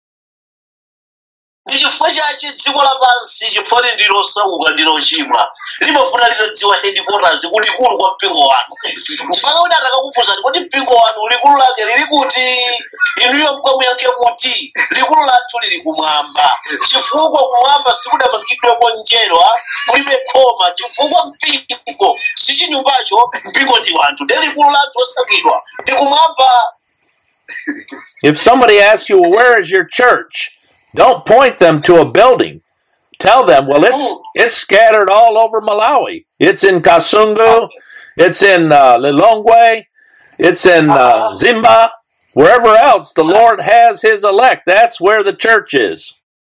ndi chifukwa chache dziko lapansi chifukwa ndilosauka ndilochimwa limafuna litadziwa headquarters kulikulu kwa mpingo wanu mpaka kuti atakakufunsani kuti mpingo wanu likulu lake lili kuti inuyo mkamuyankhe kuti likulu lathu lili kumwamba chifukwa kumwamba sikudamangidweko njerwa kulibe khoma chifukwa mpingo si chinyumbacho mpingo ndi wanthu ndi likulu lathu osakidwa ndi kumwamba If somebody asks you, well, where is your church? Don't point them to a building. Tell them, well, it's it's scattered all over Malawi. It's in Kasungu, it's in uh, Lilongwe, it's in uh, Zimba, wherever else the Lord has His elect. That's where the church is.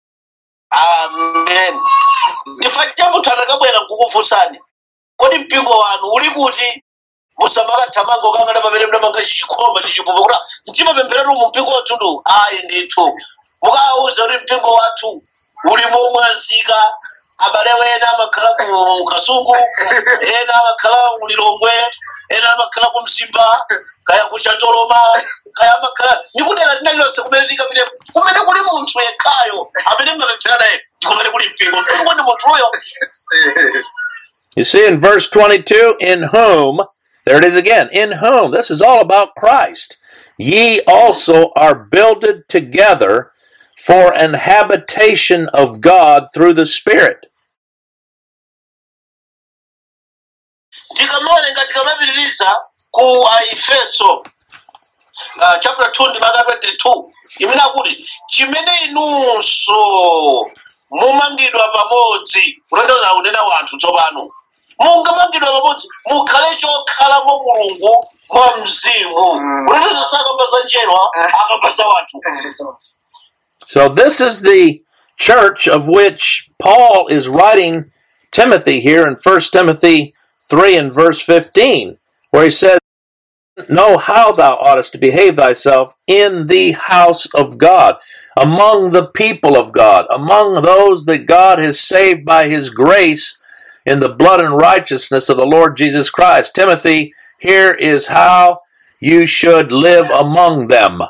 amen ndifakira munthu atakabwera nkukufunsani kodi mpingo wanu uli kuti musamakathamanga ukangana pamene mnamanga chikhoma chichipupa kuti mchimapempheratu mu mpingo wathu ndu ayi ndithu mukawauza kuti mpingo wathu uli momwazika abale wena amakhala ku kasungu ena amakhala ku lilongwe ena amakhala ku mzimba kaya ku chatoloma kaya amakhala nikudera lina lilonse kumene likapite kumene kuli munthu yekhayo amene mmapemphera naye ndikumene kuli mpingo mpingo ndi munthuyo You see in verse 22, in whom, there it is again, in whom, this is all about Christ. Ye also are builded together for an habitation of God through the Spirit. tikamawerenga tikamapitiriza ku aefeso uh, chapter 2 ndi maka 22 imene akuti chimene inunso mumangidwa pamodzi kutanthauza kunena wanthu tsopano mungamangidwa pamodzi mukhale chokhalamo mulungu mwa mzimu kutanthauza sakamba za njerwa akamba za wanthu So this is the church of which Paul is writing Timothy here in 1 Timothy 3 and verse 15, where he says, Know how thou oughtest to behave thyself in the house of God, among the people of God, among those that God has saved by his grace in the blood and righteousness of the Lord Jesus Christ. Timothy, here is how you should live among them.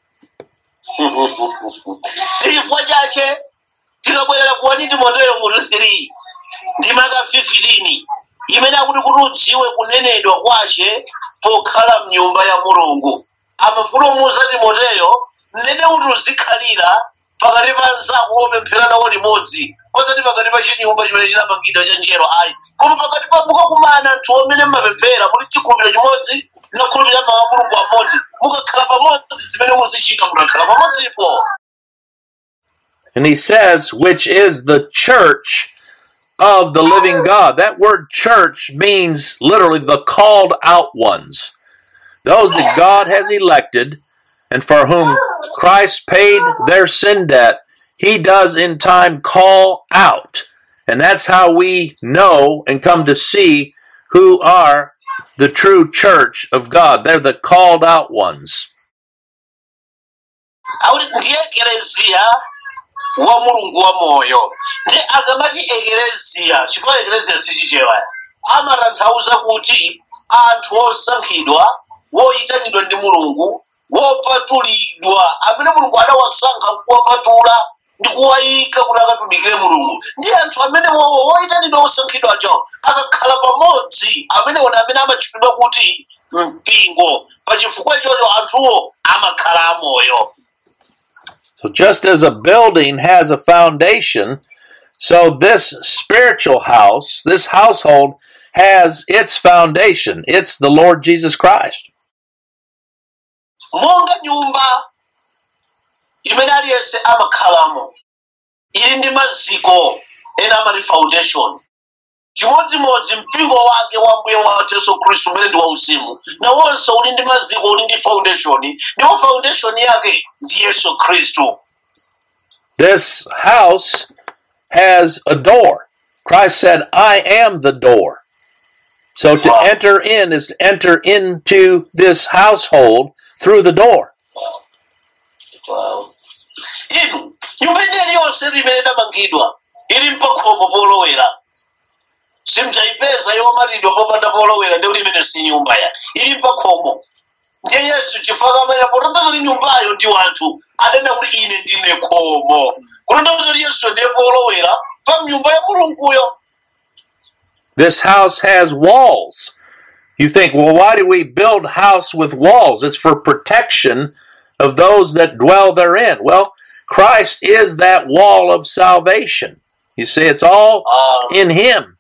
chifukwa chache tikabwerera kuwani timoteyo mutu 3 ndi maka 15 imene akuti kuti udziwe kunenedwa kwace pokhala mnyumba ya mulungu amafulumiza timoteyo mmene kuti uzikhalira pakati pa nzako wopemphera nawo limodzi osati pakati pa chinyumba chimene chinamangidwa cha njero ayi koma pakati pa mukakumana anthu omwe mmapemphera muli chikhulupiriro chimodzi nakhulupirira mawu a mulungu amodzi mukakhala pamodzi zimene muzichita mukakhala pamodzipo And he says, which is the church of the living God. That word church means literally the called out ones. Those that God has elected and for whom Christ paid their sin debt, he does in time call out. And that's how we know and come to see who are the true church of God. They're the called out ones. akuti ndiye ekeleziya wa mulungu wa moyo ndi akamati ekeleziya chifukwa ekeleziya sichichewa amatanthauza kuti anthu osankhidwa woyitanidwa ndi mulungu wopatulidwa amene mulungu adawasankha kuwapatula ndi kuwayika kuti akatumikire mulungu ndi anthu amene wowo woyitanidwa osankhidwa acho akakhala pamodzi amene wona amene amatchulidwa kuti mpingo pachifukwa ichocho anthuwo amakhala amoyo So just as a building has a foundation, so this spiritual house, this household has its foundation. It's the Lord Jesus Christ. monga nyumba imene aliyense amakhalamo ili ndi maziko ena amati foundation chimodzimodzi mpingo wake wa mbuye wathu yesu khristu umene ndi wauzimu nawonso uli ndi maziko uli ndi foundation ndipo foundation yake ndi yesu khristu This house has a door. Christ said, I am the door. So to enter in is to enter into this household through the door. Wow. inu nyumba ineyi yonse imene idamangidwa ili mpakhomo polowera simdzayipeza yomatidwa popanda polowera ndi kuti imene si nyumba ya ili mpakhomo ndiye yesu chifukwa amanena potanthauza kuti nyumbayo ndi wanthu adanena kuti ine ndine khomo kutanthauza kuti yesu ndiye polowera pa nyumba ya mulunguyo This house has walls. You think, well, why do we build house with walls? It's for protection of those that dwell therein. Well, Christ is that wall of salvation. You see, it's all Ah. in Him.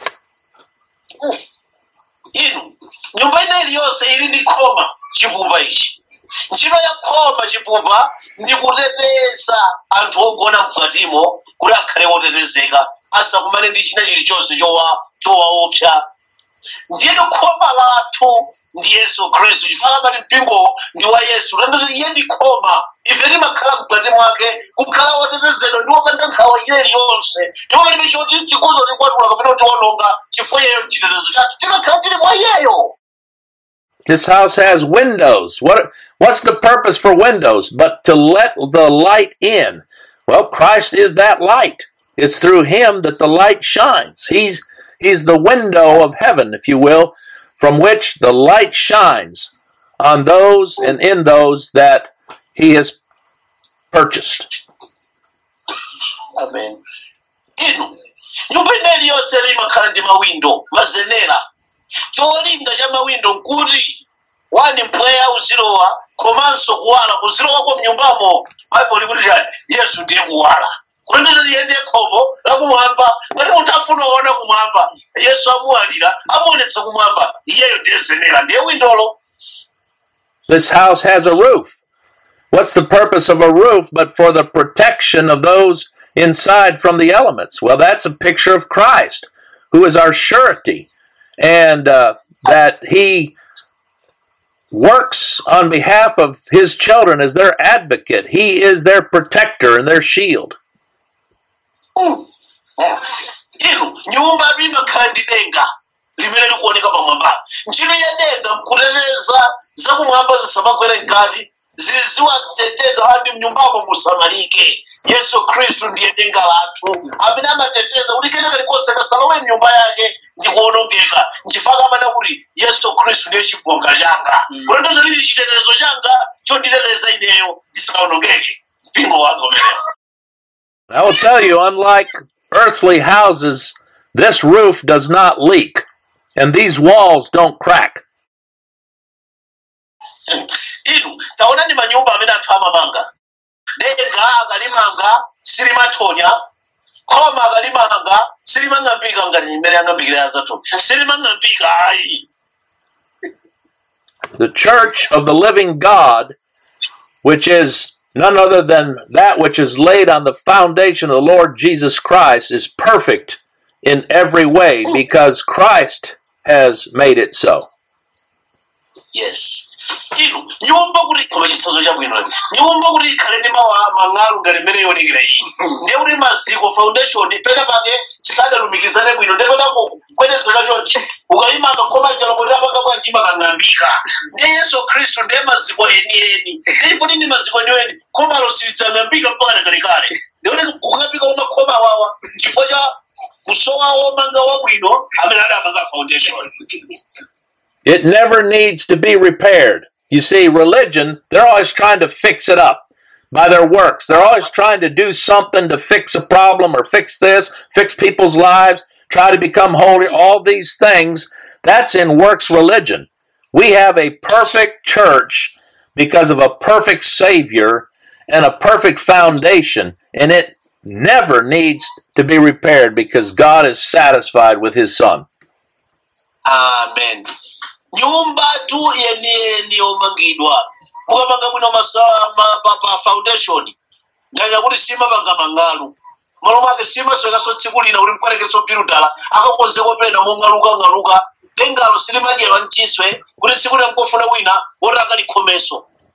inu nyumba ineyi yonse ili ndi khoma chipupa ichi ntchito ya khoma chipupa ndi kuteteza anthu ogona mkatimo kuti akhale otetezeka asakumane ndi china chilichonse chowa chowaopsa ndiyetu khoma lathu ndi yesu khristu chifukwa amati mpingo ndi wa yesu tandazo iye ndi khoma ife timakhala mkati mwake kukhala otetezedwa ndi wopanda nkhawa ineyi yonse ndipo palibe choti chikuzo tikwatula kapena tiwononga chifukwa iyeyo mchitetezo chathu timakhala tili mwa iyeyo This house has windows. What what's the purpose for windows but to let the light in? Well, Christ is that light. It's through him that the light shines. He's he's the window of heaven, if you will, from which the light shines on those and in those that he has purchased. amen inu nyumba ineyi yonse imakhala ndi mawindo mazenera cholinga cha mawindo nkuti wani mpweya uzilowa komanso kuwala kuzilowa kwa mnyumbamo baibulo likuti chani yesu ndiye kuwala kulendeza iye ndiye khomo lakumwamba ngati munthu afuna kuona kumwamba yesu amuwalira amuonetsa kumwamba iyeyo ndiye zenera ndiye windolo This house has a roof. What's the purpose of a roof but for the protection of those inside from the elements? Well, that's a picture of Christ, who is our surety, and uh, that He works on behalf of His children as their advocate. He is their protector and their shield. inu nyumba imakhala ndi denga limene likuoneka pamwamba ntchito ya denga nkuteteza zakumwamba zisamagwere mkati ziziwateteza andi mnyumbamo musamalike yesu khristu ndiye denga lathu amene amateteza kuti kena kalikonse kasalowe mnyumba yake ndi kuwonongeka nchifukwa amanena kuti yesu khristu ndiye chibonga changa kulendozo lili chitetezo changa chotiteteza ineyo ndisawonongeke mpingo wake umenewo I will tell you, unlike earthly houses, this roof does not leak, and these walls don't crack. inu taonani manyumba amene anthu amamanga denga akalimanga silimathonya khoma akalimanga silimang'ambika ngati imene ang'ambikira azathu silimang'ambika ayi the church of the living God, which is none other than that which is laid on the foundation of the Lord Jesus Christ, is perfect in every way because Christ has made it so. yes inu nyumba kuti koma chitsanzo chabwino nyumba kuti ikhale ndi mawa- mang'alu ngati mmene ionekera iyi ndiye kuti maziko foundation pena pake sadalumikizane bwino ndiye petango kwedezeka chonchi ukayimanga khoma chalo kuti apanga bwanji makang'ambika ndiye yesu khristu ndiye maziko enieni ndiye kuti ndi maziko enieni khomalo silidzang'ambika mpaka kalekale ndiye kung'ambika kwa makhoma wawa chifukwa cha kusowa womanga wabwino amene adamanga foundation It never needs to be repaired. You see, religion, they're always trying to fix it up by their works. They're always trying to do something to fix a problem or fix this, fix people's lives, try to become holy, all these things. That's in works religion. We have a perfect church because of a perfect Savior and a perfect foundation, and it never needs to be repaired because God is satisfied with His Son. amen nyumba tu yeniyeni yomangidwa mukamanga bwino masa- ma- pa pa foundation ndalira kuti simapanga mang'alu malo mwake simaswekaso tsiku lina kuti mkwerekeso pilutala akakonzeko pena mong'alukang'aluka dengalo silimadyerwa mchiswe kuti tsiku lina nkofuna wina woti akalikhomeso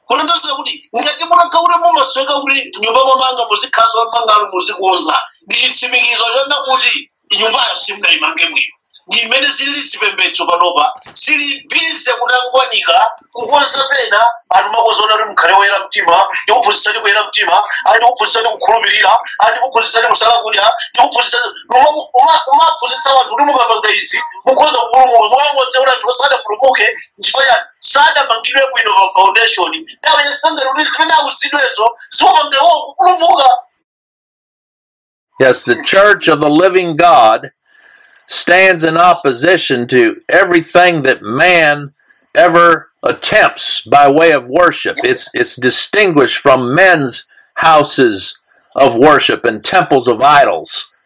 kulondoza kuti ngati munagaule mumasweka kuti nyumba mwamanga muzikhaza mangalo muzikonza ndi chitsimikizo chona kuti nyumbayo simunayimange bwino ndi imene zilili zipembedzo panopa sili bize kutangwanika kukonza pena anthu makozona kuti mkhale woyera mtima ndikuphunzitsani kuyera mtima ali ndikuphunzitsani kukhulupirira ali ndikuphunzitsani kusala kudya ndikuphunzitsani umaphunzitsa wanthu kuti mukapanga izi mukhoza kupulumuka mukangotse kuti anthu osadapulumuke nchifukwa chani sadamangidwe bwino pa foundation dawe yasangati kuti zimene awuzidwezo ziwapanga iwo kupulumuka Yes, the church of the living God stands in opposition to everything that man ever attempts by way of worship. It's it's distinguished from men's houses of worship and temples of idols.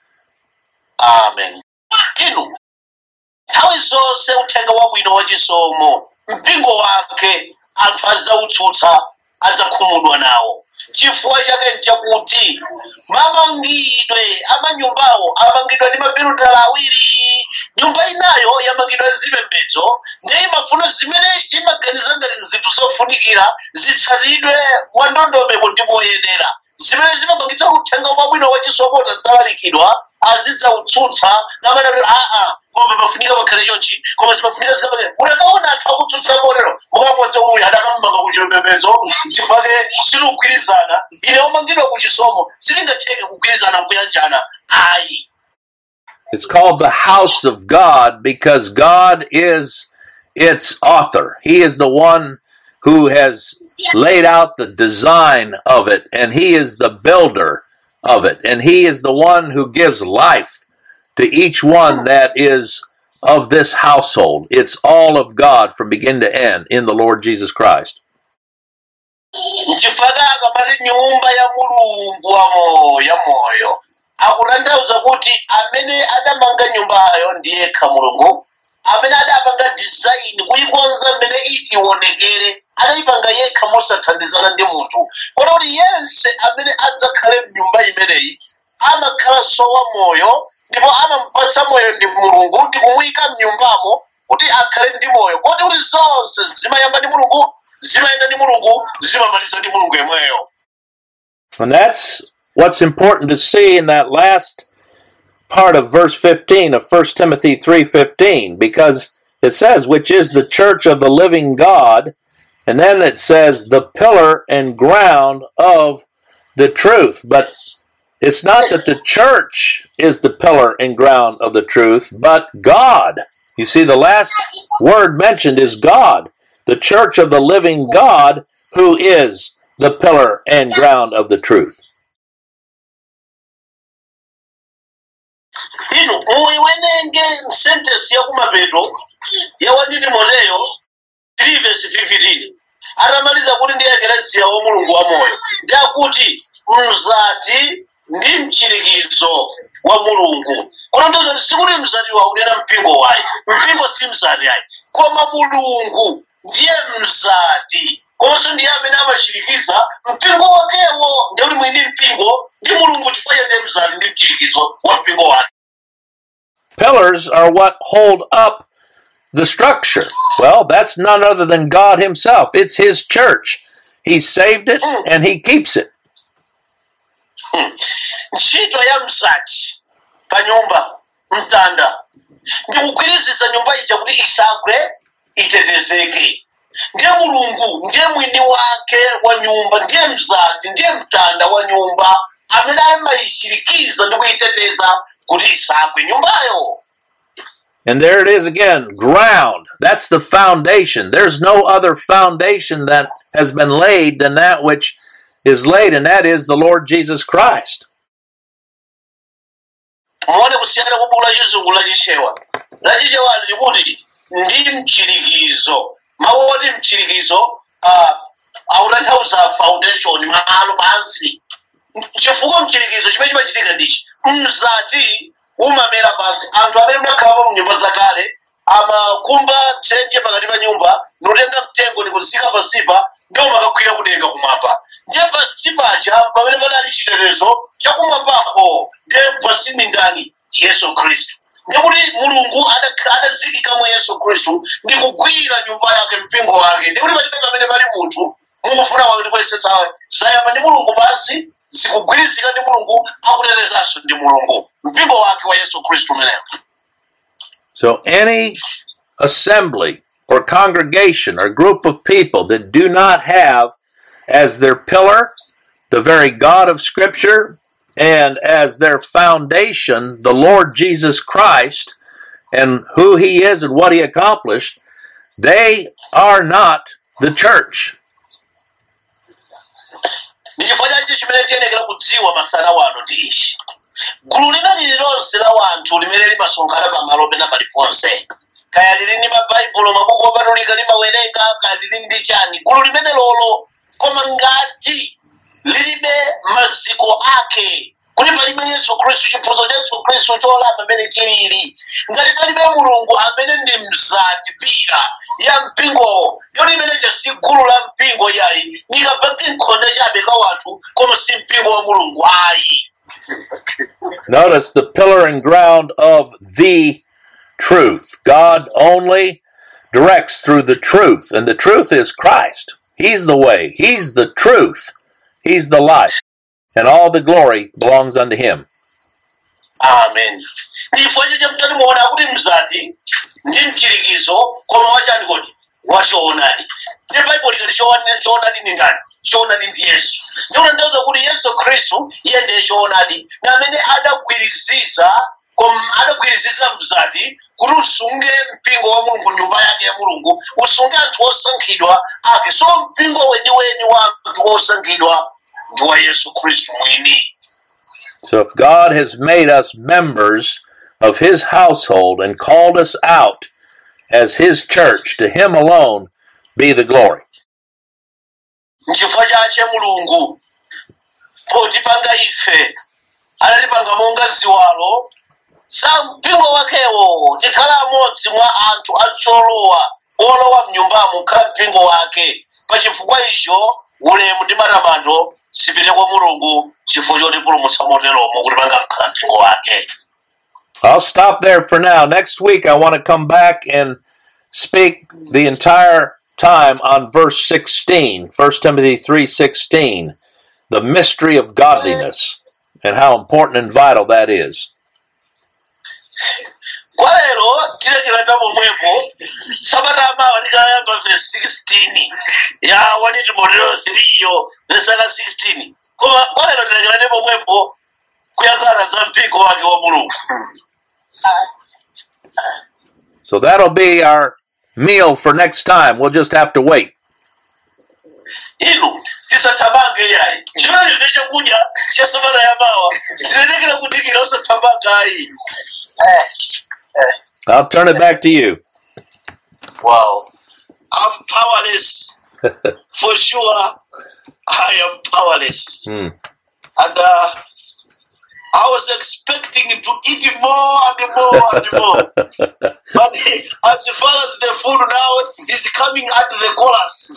amen inu nthawi zonse uthenga wabwino wachisomo mpingo wake anthu adzautsutsa adzakhumudwa nawo chifukwa chake nchakuti mamangidwe amanyumbawo amangidwa ndi mabirutala awiri nyumba inayo yamangidwa zipembedzo ndiye imafuna zimene imaganiza ngati zinthu zofunikira zitsatidwe mwandondomeko ndi moyenera zimene zimapangitsa kuti uthenga wabwino wachisomo utadzalalikidwa azidzautsutsa namanati aa koma pafunika pakhale chonchi koma zimafunika zikapake munakaona anthu akutsutsa motero mukamodzi uyu adakamumanga kuchipembedzo chifukwa silugwirizana ine omangidwa kuchisomo silingatheke kugwirizana kuyanjana ayi It's called the house of God because God is its author. He is the one who has laid out the design of it, and He is the builder of it, and He is the one who gives life to each one that is of this household. It's all of God from beginning to end in the Lord Jesus Christ. nchifukwa akamati nyumba ya mulungu wamo ya moyo akutanthauza kuti amene adamanga nyumbayo ndiyekha mulungu amene adapanga design kuyikonza mmene iti ionekere adayipanga yekha mosathandizana ndi munthu kota kuti yense amene adzakhale mnyumba imeneyi amakhalanso wa moyo ndipo amamupatsa moyo ndi mulungu ndi kumuyika mnyumbamo kuti akhale ndi moyo koti kuti zonse zimayamba ndi mulungu zimayenda ndi mulungu zimamaliza ndi mulungu yemweyo And that's what's important to see in that last part of verse 15 of 1 Timothy 3:15 because it says which is the church of the living God and then it says the pillar and ground of the truth but it's not that the church is the pillar and ground of the truth but God you see the last word mentioned is God the church of the living God who is the pillar and ground of the truth inu muiwenenge sentence yakumapeto yawanini moleyo 3 verse 15 atamaliza kuti ndi ekelesiya wa mulungu wa moyo ndi akuti mzati ndi mchirikizo wa mulungu kutanthauza kuti sikuti mzati waunena mpingo wayi mpingo si mzati ayi koma mulungu ndiye mzati komanso ndiye amene amachirikiza mpingo wakewo ndi kuti mwini mpingo ndi mulungu chifukwa ndiye mzati ndi mchirikizo wa mpingo wake Pillars are what hold up the structure. Well, that's none other than God Himself. It's His church. He saved it and He keeps it. ntchito ya mzati pa nyumba mtanda ndi kugwiriziza nyumba ija kuti isagwe itetezeke ndiye mulungu ndiye mwini wake wa nyumba ndiye mzati ndiye mtanda wa nyumba amene amayichirikiza ndi kuyiteteza kuti isagwe nyumbayo And there it is again ground. That's the foundation. There's no other foundation that has been laid than that which is laid, and that is the Lord Jesus Christ. muone kusiyana kwa buku la chizungu la chichewa la chichewa likuti ndi mchirikizo mawu oti mchirikizo uh, akutanthauza foundation malo pansi chifukwa mchirikizo chimene chimachitika ndichi mzati umamera pansi anthu amene munakhalapo mnyumba zakale amakumba dzenje pakati pa nyumba notenga mtengo nikuzika pansipa ndiwo makagwira kudenga kumwamba ndiye pansi paja pamene padali chitetezo chakumwambako ndiye pansi ndi ndani yesu khristu ndikuti mulungu adakha- adazikikamo yesu khristu ndi kugwira nyumba yake mpingo wake ndikuti palibe pamene pali munthu mukufuna kwake ndikuyesetsa zayamba ndi mulungu pansi zikugwirizika ndi mulungu akutetezanso ndi mulungu mpingo wake wa yesu khristu umenewo So any assembly or congregation or group of people that do not have as their pillar the very God of Scripture and as their foundation the Lord Jesus Christ and who He is and what He accomplished, they are not the church. ndi chifukwa chachi chimene tiyenekera kudziwa masana wano ndi ichi gulu lina lililonse la wanthu limene limasonkhana pamalo pena paliponse kaya lili ndi mabaibulo mabuku opatulika limawerenga kaya lili ndi chani gulu limene lolo koma ngati lilibe maziko ake kuti palibe yesu khristu chiphunzitso cha yesu khristu cholama amene chilili ngati palibe mulungu amene ndi mzati pira ya mpingowo yoti imene chasi gulu la mpingo yayi nikapake nkhonde chabe ka wanthu koma si mpingo wa mulungu ayi Notice the pillar and ground of the truth. God only directs through the truth, and the truth is Christ. He's the way, He's the truth, He's the life, and all the glory belongs unto Him. amen ndi chifukwa chicha mtati muona kuti mzati ndi mchirikizo koma wachani kodi wachoonadi ndi baibulo likati choonadi choonadi ni ndani choonadi ndi yesu ndikutanthauza kuti yesu khristu iye ndiye choonadi na amene adagwiriziza koma adagwiriziza mzati kuti usunge mpingo wa mulungu nyumba yake ya mulungu usunge anthu osankhidwa ake so mpingo weniweni wa anthu osankhidwa ndi wa yesu khristu mwini So if God has made us members of His household and called us out as His church, to Him alone be the glory. nchifukwa chache mulungu potipanga ife anatipanga monga ziwalo za mpingo wakewo tikhala amodzi mwa anthu acholowa olowa mnyumbamo khala mpingo wake pa chifukwa icho ulemu ndi matamando zipite kwa mulungu chifukwa chotipulumutsa moteromo kuti panga mkhala mpingo wake I'll stop there for now. Next week, I want to come back and speak the entire time on verse 16, 1 Timothy 3:16, the mystery of godliness and how important and vital that is. kwa lero tilekera pomwepo sabata amawa tikayamba verse 16 ya 1 timoteo 3 yo vesaka 16 koma kwa lero tilekera pomwepo kuyankhana za mpingo wake wa mulungu So that'll be our meal for next time. We'll just have to wait. inu tisathamange yayi chimene ndi chakudya cha sabata yamawa tiyenekera kudikira osathamanga ayi I'll turn it back to you. wow i'm powerless for sure i am powerless Hmm. and uh, I was expecting to eat more and more and more. but as far as the food now is coming at the chorus,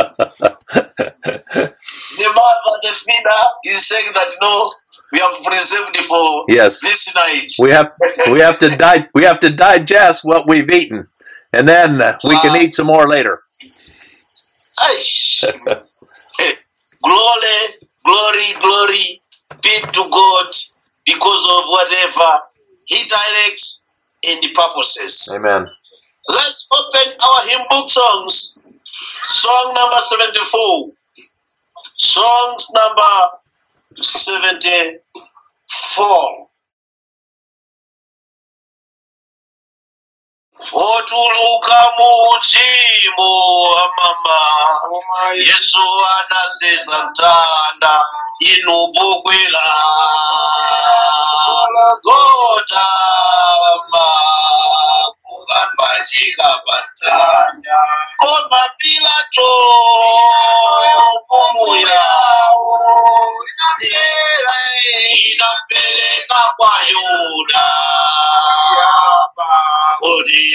the mother, the feeder, is saying that no, we have preserved for Yes. this night. We have we have to di- we have to digest what we've eaten, and then uh, we can eat some more later. Aish. glory, glory, glory be to God because of whatever He directs and purposes. Amen. Let's open our hymn book songs. Song number 74. Songs number 74. Otuluka muchimo amama Yesu anasesa mtanda inubukwila gota kukapachika patanya koma pilato mfumu yawo yera inapeleka kwa yuda kuti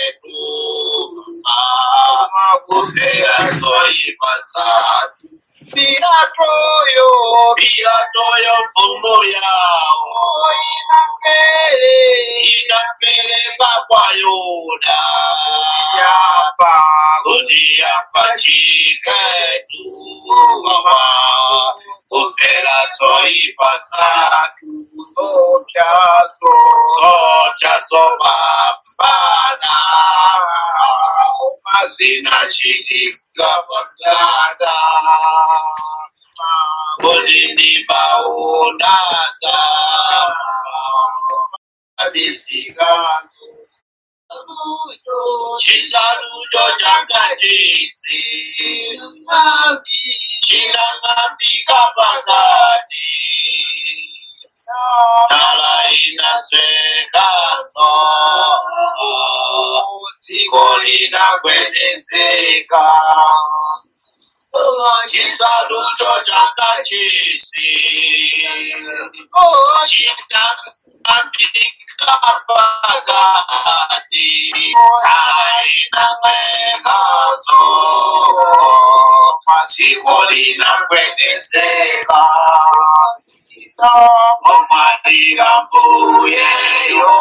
yapachiketu kufera zoipa zatu Pilatoyo Pilatoyo mfumu yawo inapele inapeleka kwa Yuda yapa kuti apachike tuwa kufela zoipa zake zopyazo zocha zopambana mazina chitika pamtanda kuti ndibaunaza abisikazo chisalucho chakachisi chinang'ambika pakati Nala inaswekazo dziko linagwedezeka chisalucho chakachisi chinang'ambika pakati Nala inaswekazo dziko linagwedezeka omalira mbuyeyo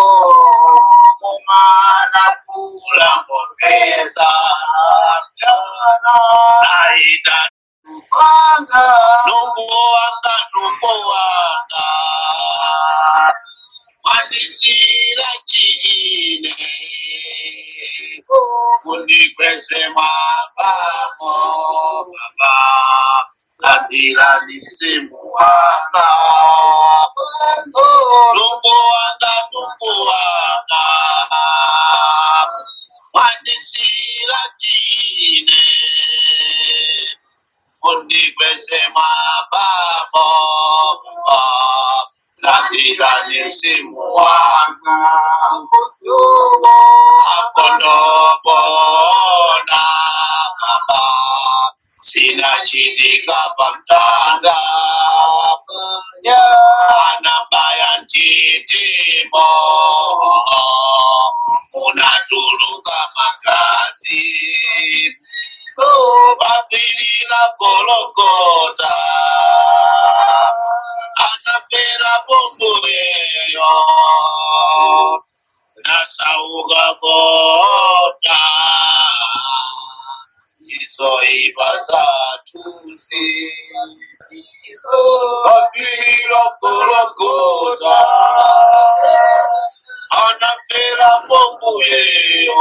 omwana fula mupesa aida mpanga numbu wanga numbu wanga wandisira chiine kundikweze mabamo baba landira ni mzimu wanga numbu wanga numbu wanga wandisira chiine kundikweze mabamo baba landira ni mzimu wanga akondobona baba sina chitika pamtanda anambaya ntitimo munatuluka magazi papilila gologota anafera pomboyeyo nasauka kota izoiva zatuzi papilila gologota anafera pomboyeyo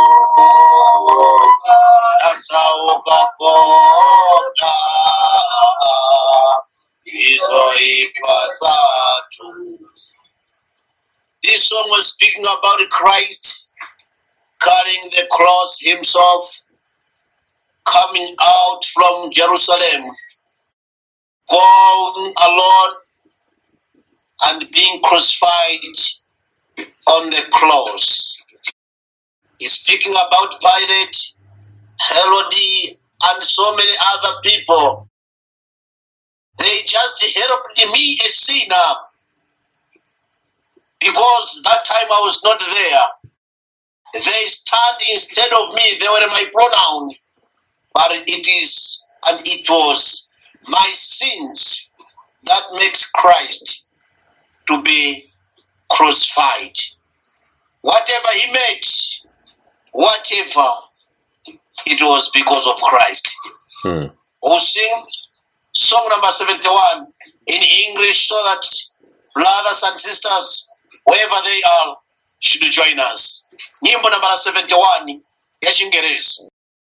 nasauka kota izoiva zatuzi This song was speaking about Christ carrying the cross himself, coming out from Jerusalem, going alone and being crucified on the cross. He's speaking about Pilate, Herod, and so many other people. They just helped me, a sinner, because that time I was not there. They stand instead of me, they were my pronoun. But it is and it was my sins that makes Christ to be crucified. Whatever he made, whatever, it was because of Christ. Hmm. We'll sing song number 71 in English so that brothers and sisters, wherever they are, should join us. Nyimbo number 71 ya Chingerezi.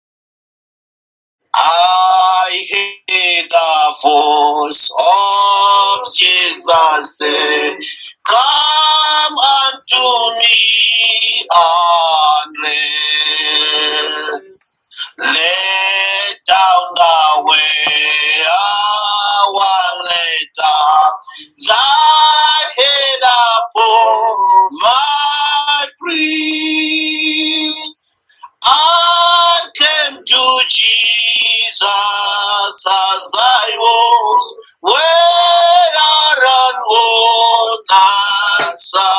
I hear the voice of Jesus say, Come unto me and rest. Let down the way, our letter, thy head upon my priest. I came to Jesus as I was, where I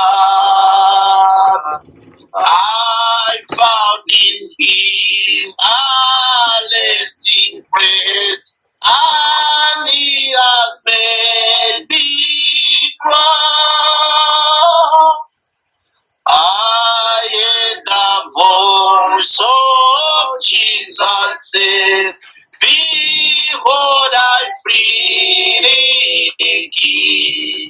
answered. I found in him a lasting praise. I said, Behold, I freely give.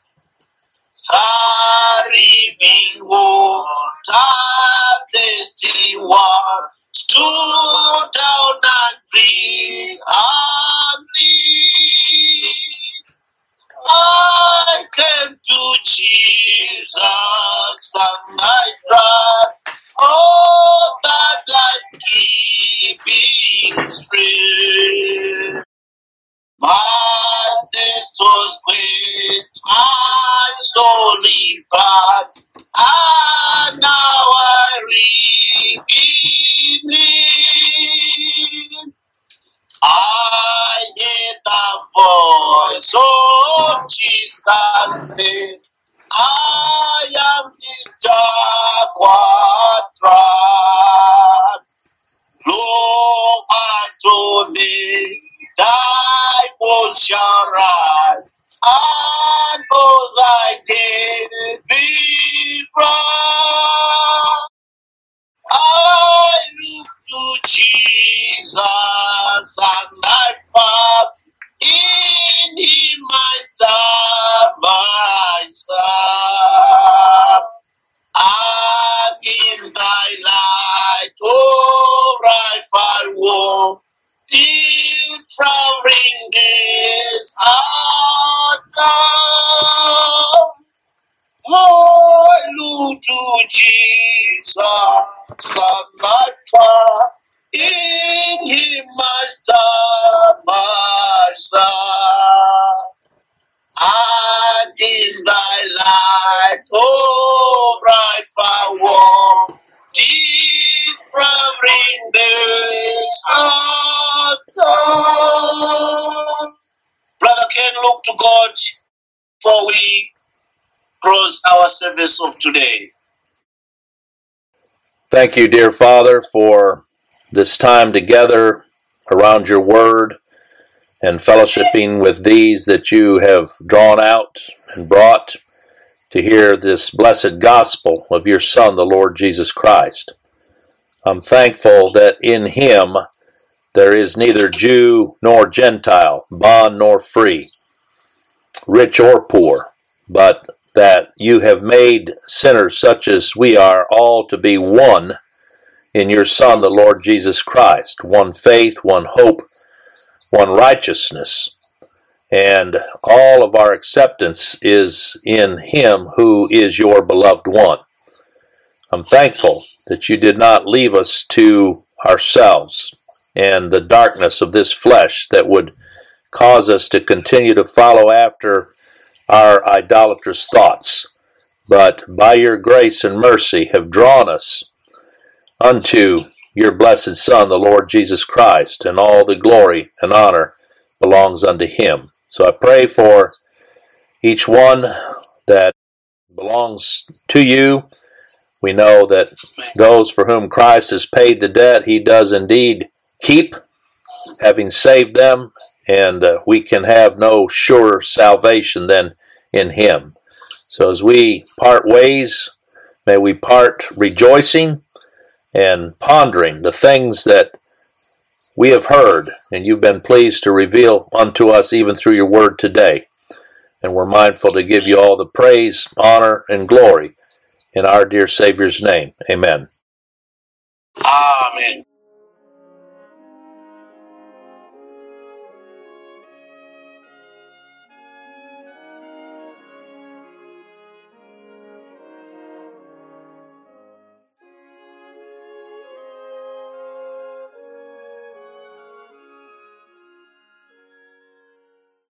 The living water, thirsty one, stood down and drink and live. I came to Jesus and I tried all that life giving strength. My thirst was quenched, my soul revived, and now I read in I hear the voice of Jesus say, I am his dark one's right. Look unto me, thy bones shall rise, and all thy day be bright. I look to Jesus and I found in him my star, my star. And in thy light, oh, right I walk, till traveling days are done. I look to Jesus and I found in him my star, my star. And in thy light, oh, bright far walk, deep traveling days are done. Brother Ken, look to God for we close our service of today. Thank you, dear Father, for this time together around your word and fellowshipping with these that you have drawn out and brought to hear this blessed gospel of your Son, the Lord Jesus Christ. I'm thankful that in him there is neither Jew nor Gentile, bond nor free, rich or poor, but that you have made sinners such as we are all to be one in your Son, the Lord Jesus Christ, one faith, one hope, one righteousness. And all of our acceptance is in Him who is your beloved one. I'm thankful that you did not leave us to ourselves and the darkness of this flesh that would cause us to continue to follow after our idolatrous thoughts, but by your grace and mercy have drawn us unto your blessed Son, the Lord Jesus Christ, and all the glory and honor belongs unto him. So I pray for each one that belongs to you. We know that those for whom Christ has paid the debt, he does indeed keep, having saved them, and uh, we can have no surer salvation than in him. So as we part ways, may we part rejoicing and pondering the things that we have heard and you've been pleased to reveal unto us even through your word today. And we're mindful to give you all the praise, honor, and glory in our dear Savior's name. Amen. Amen.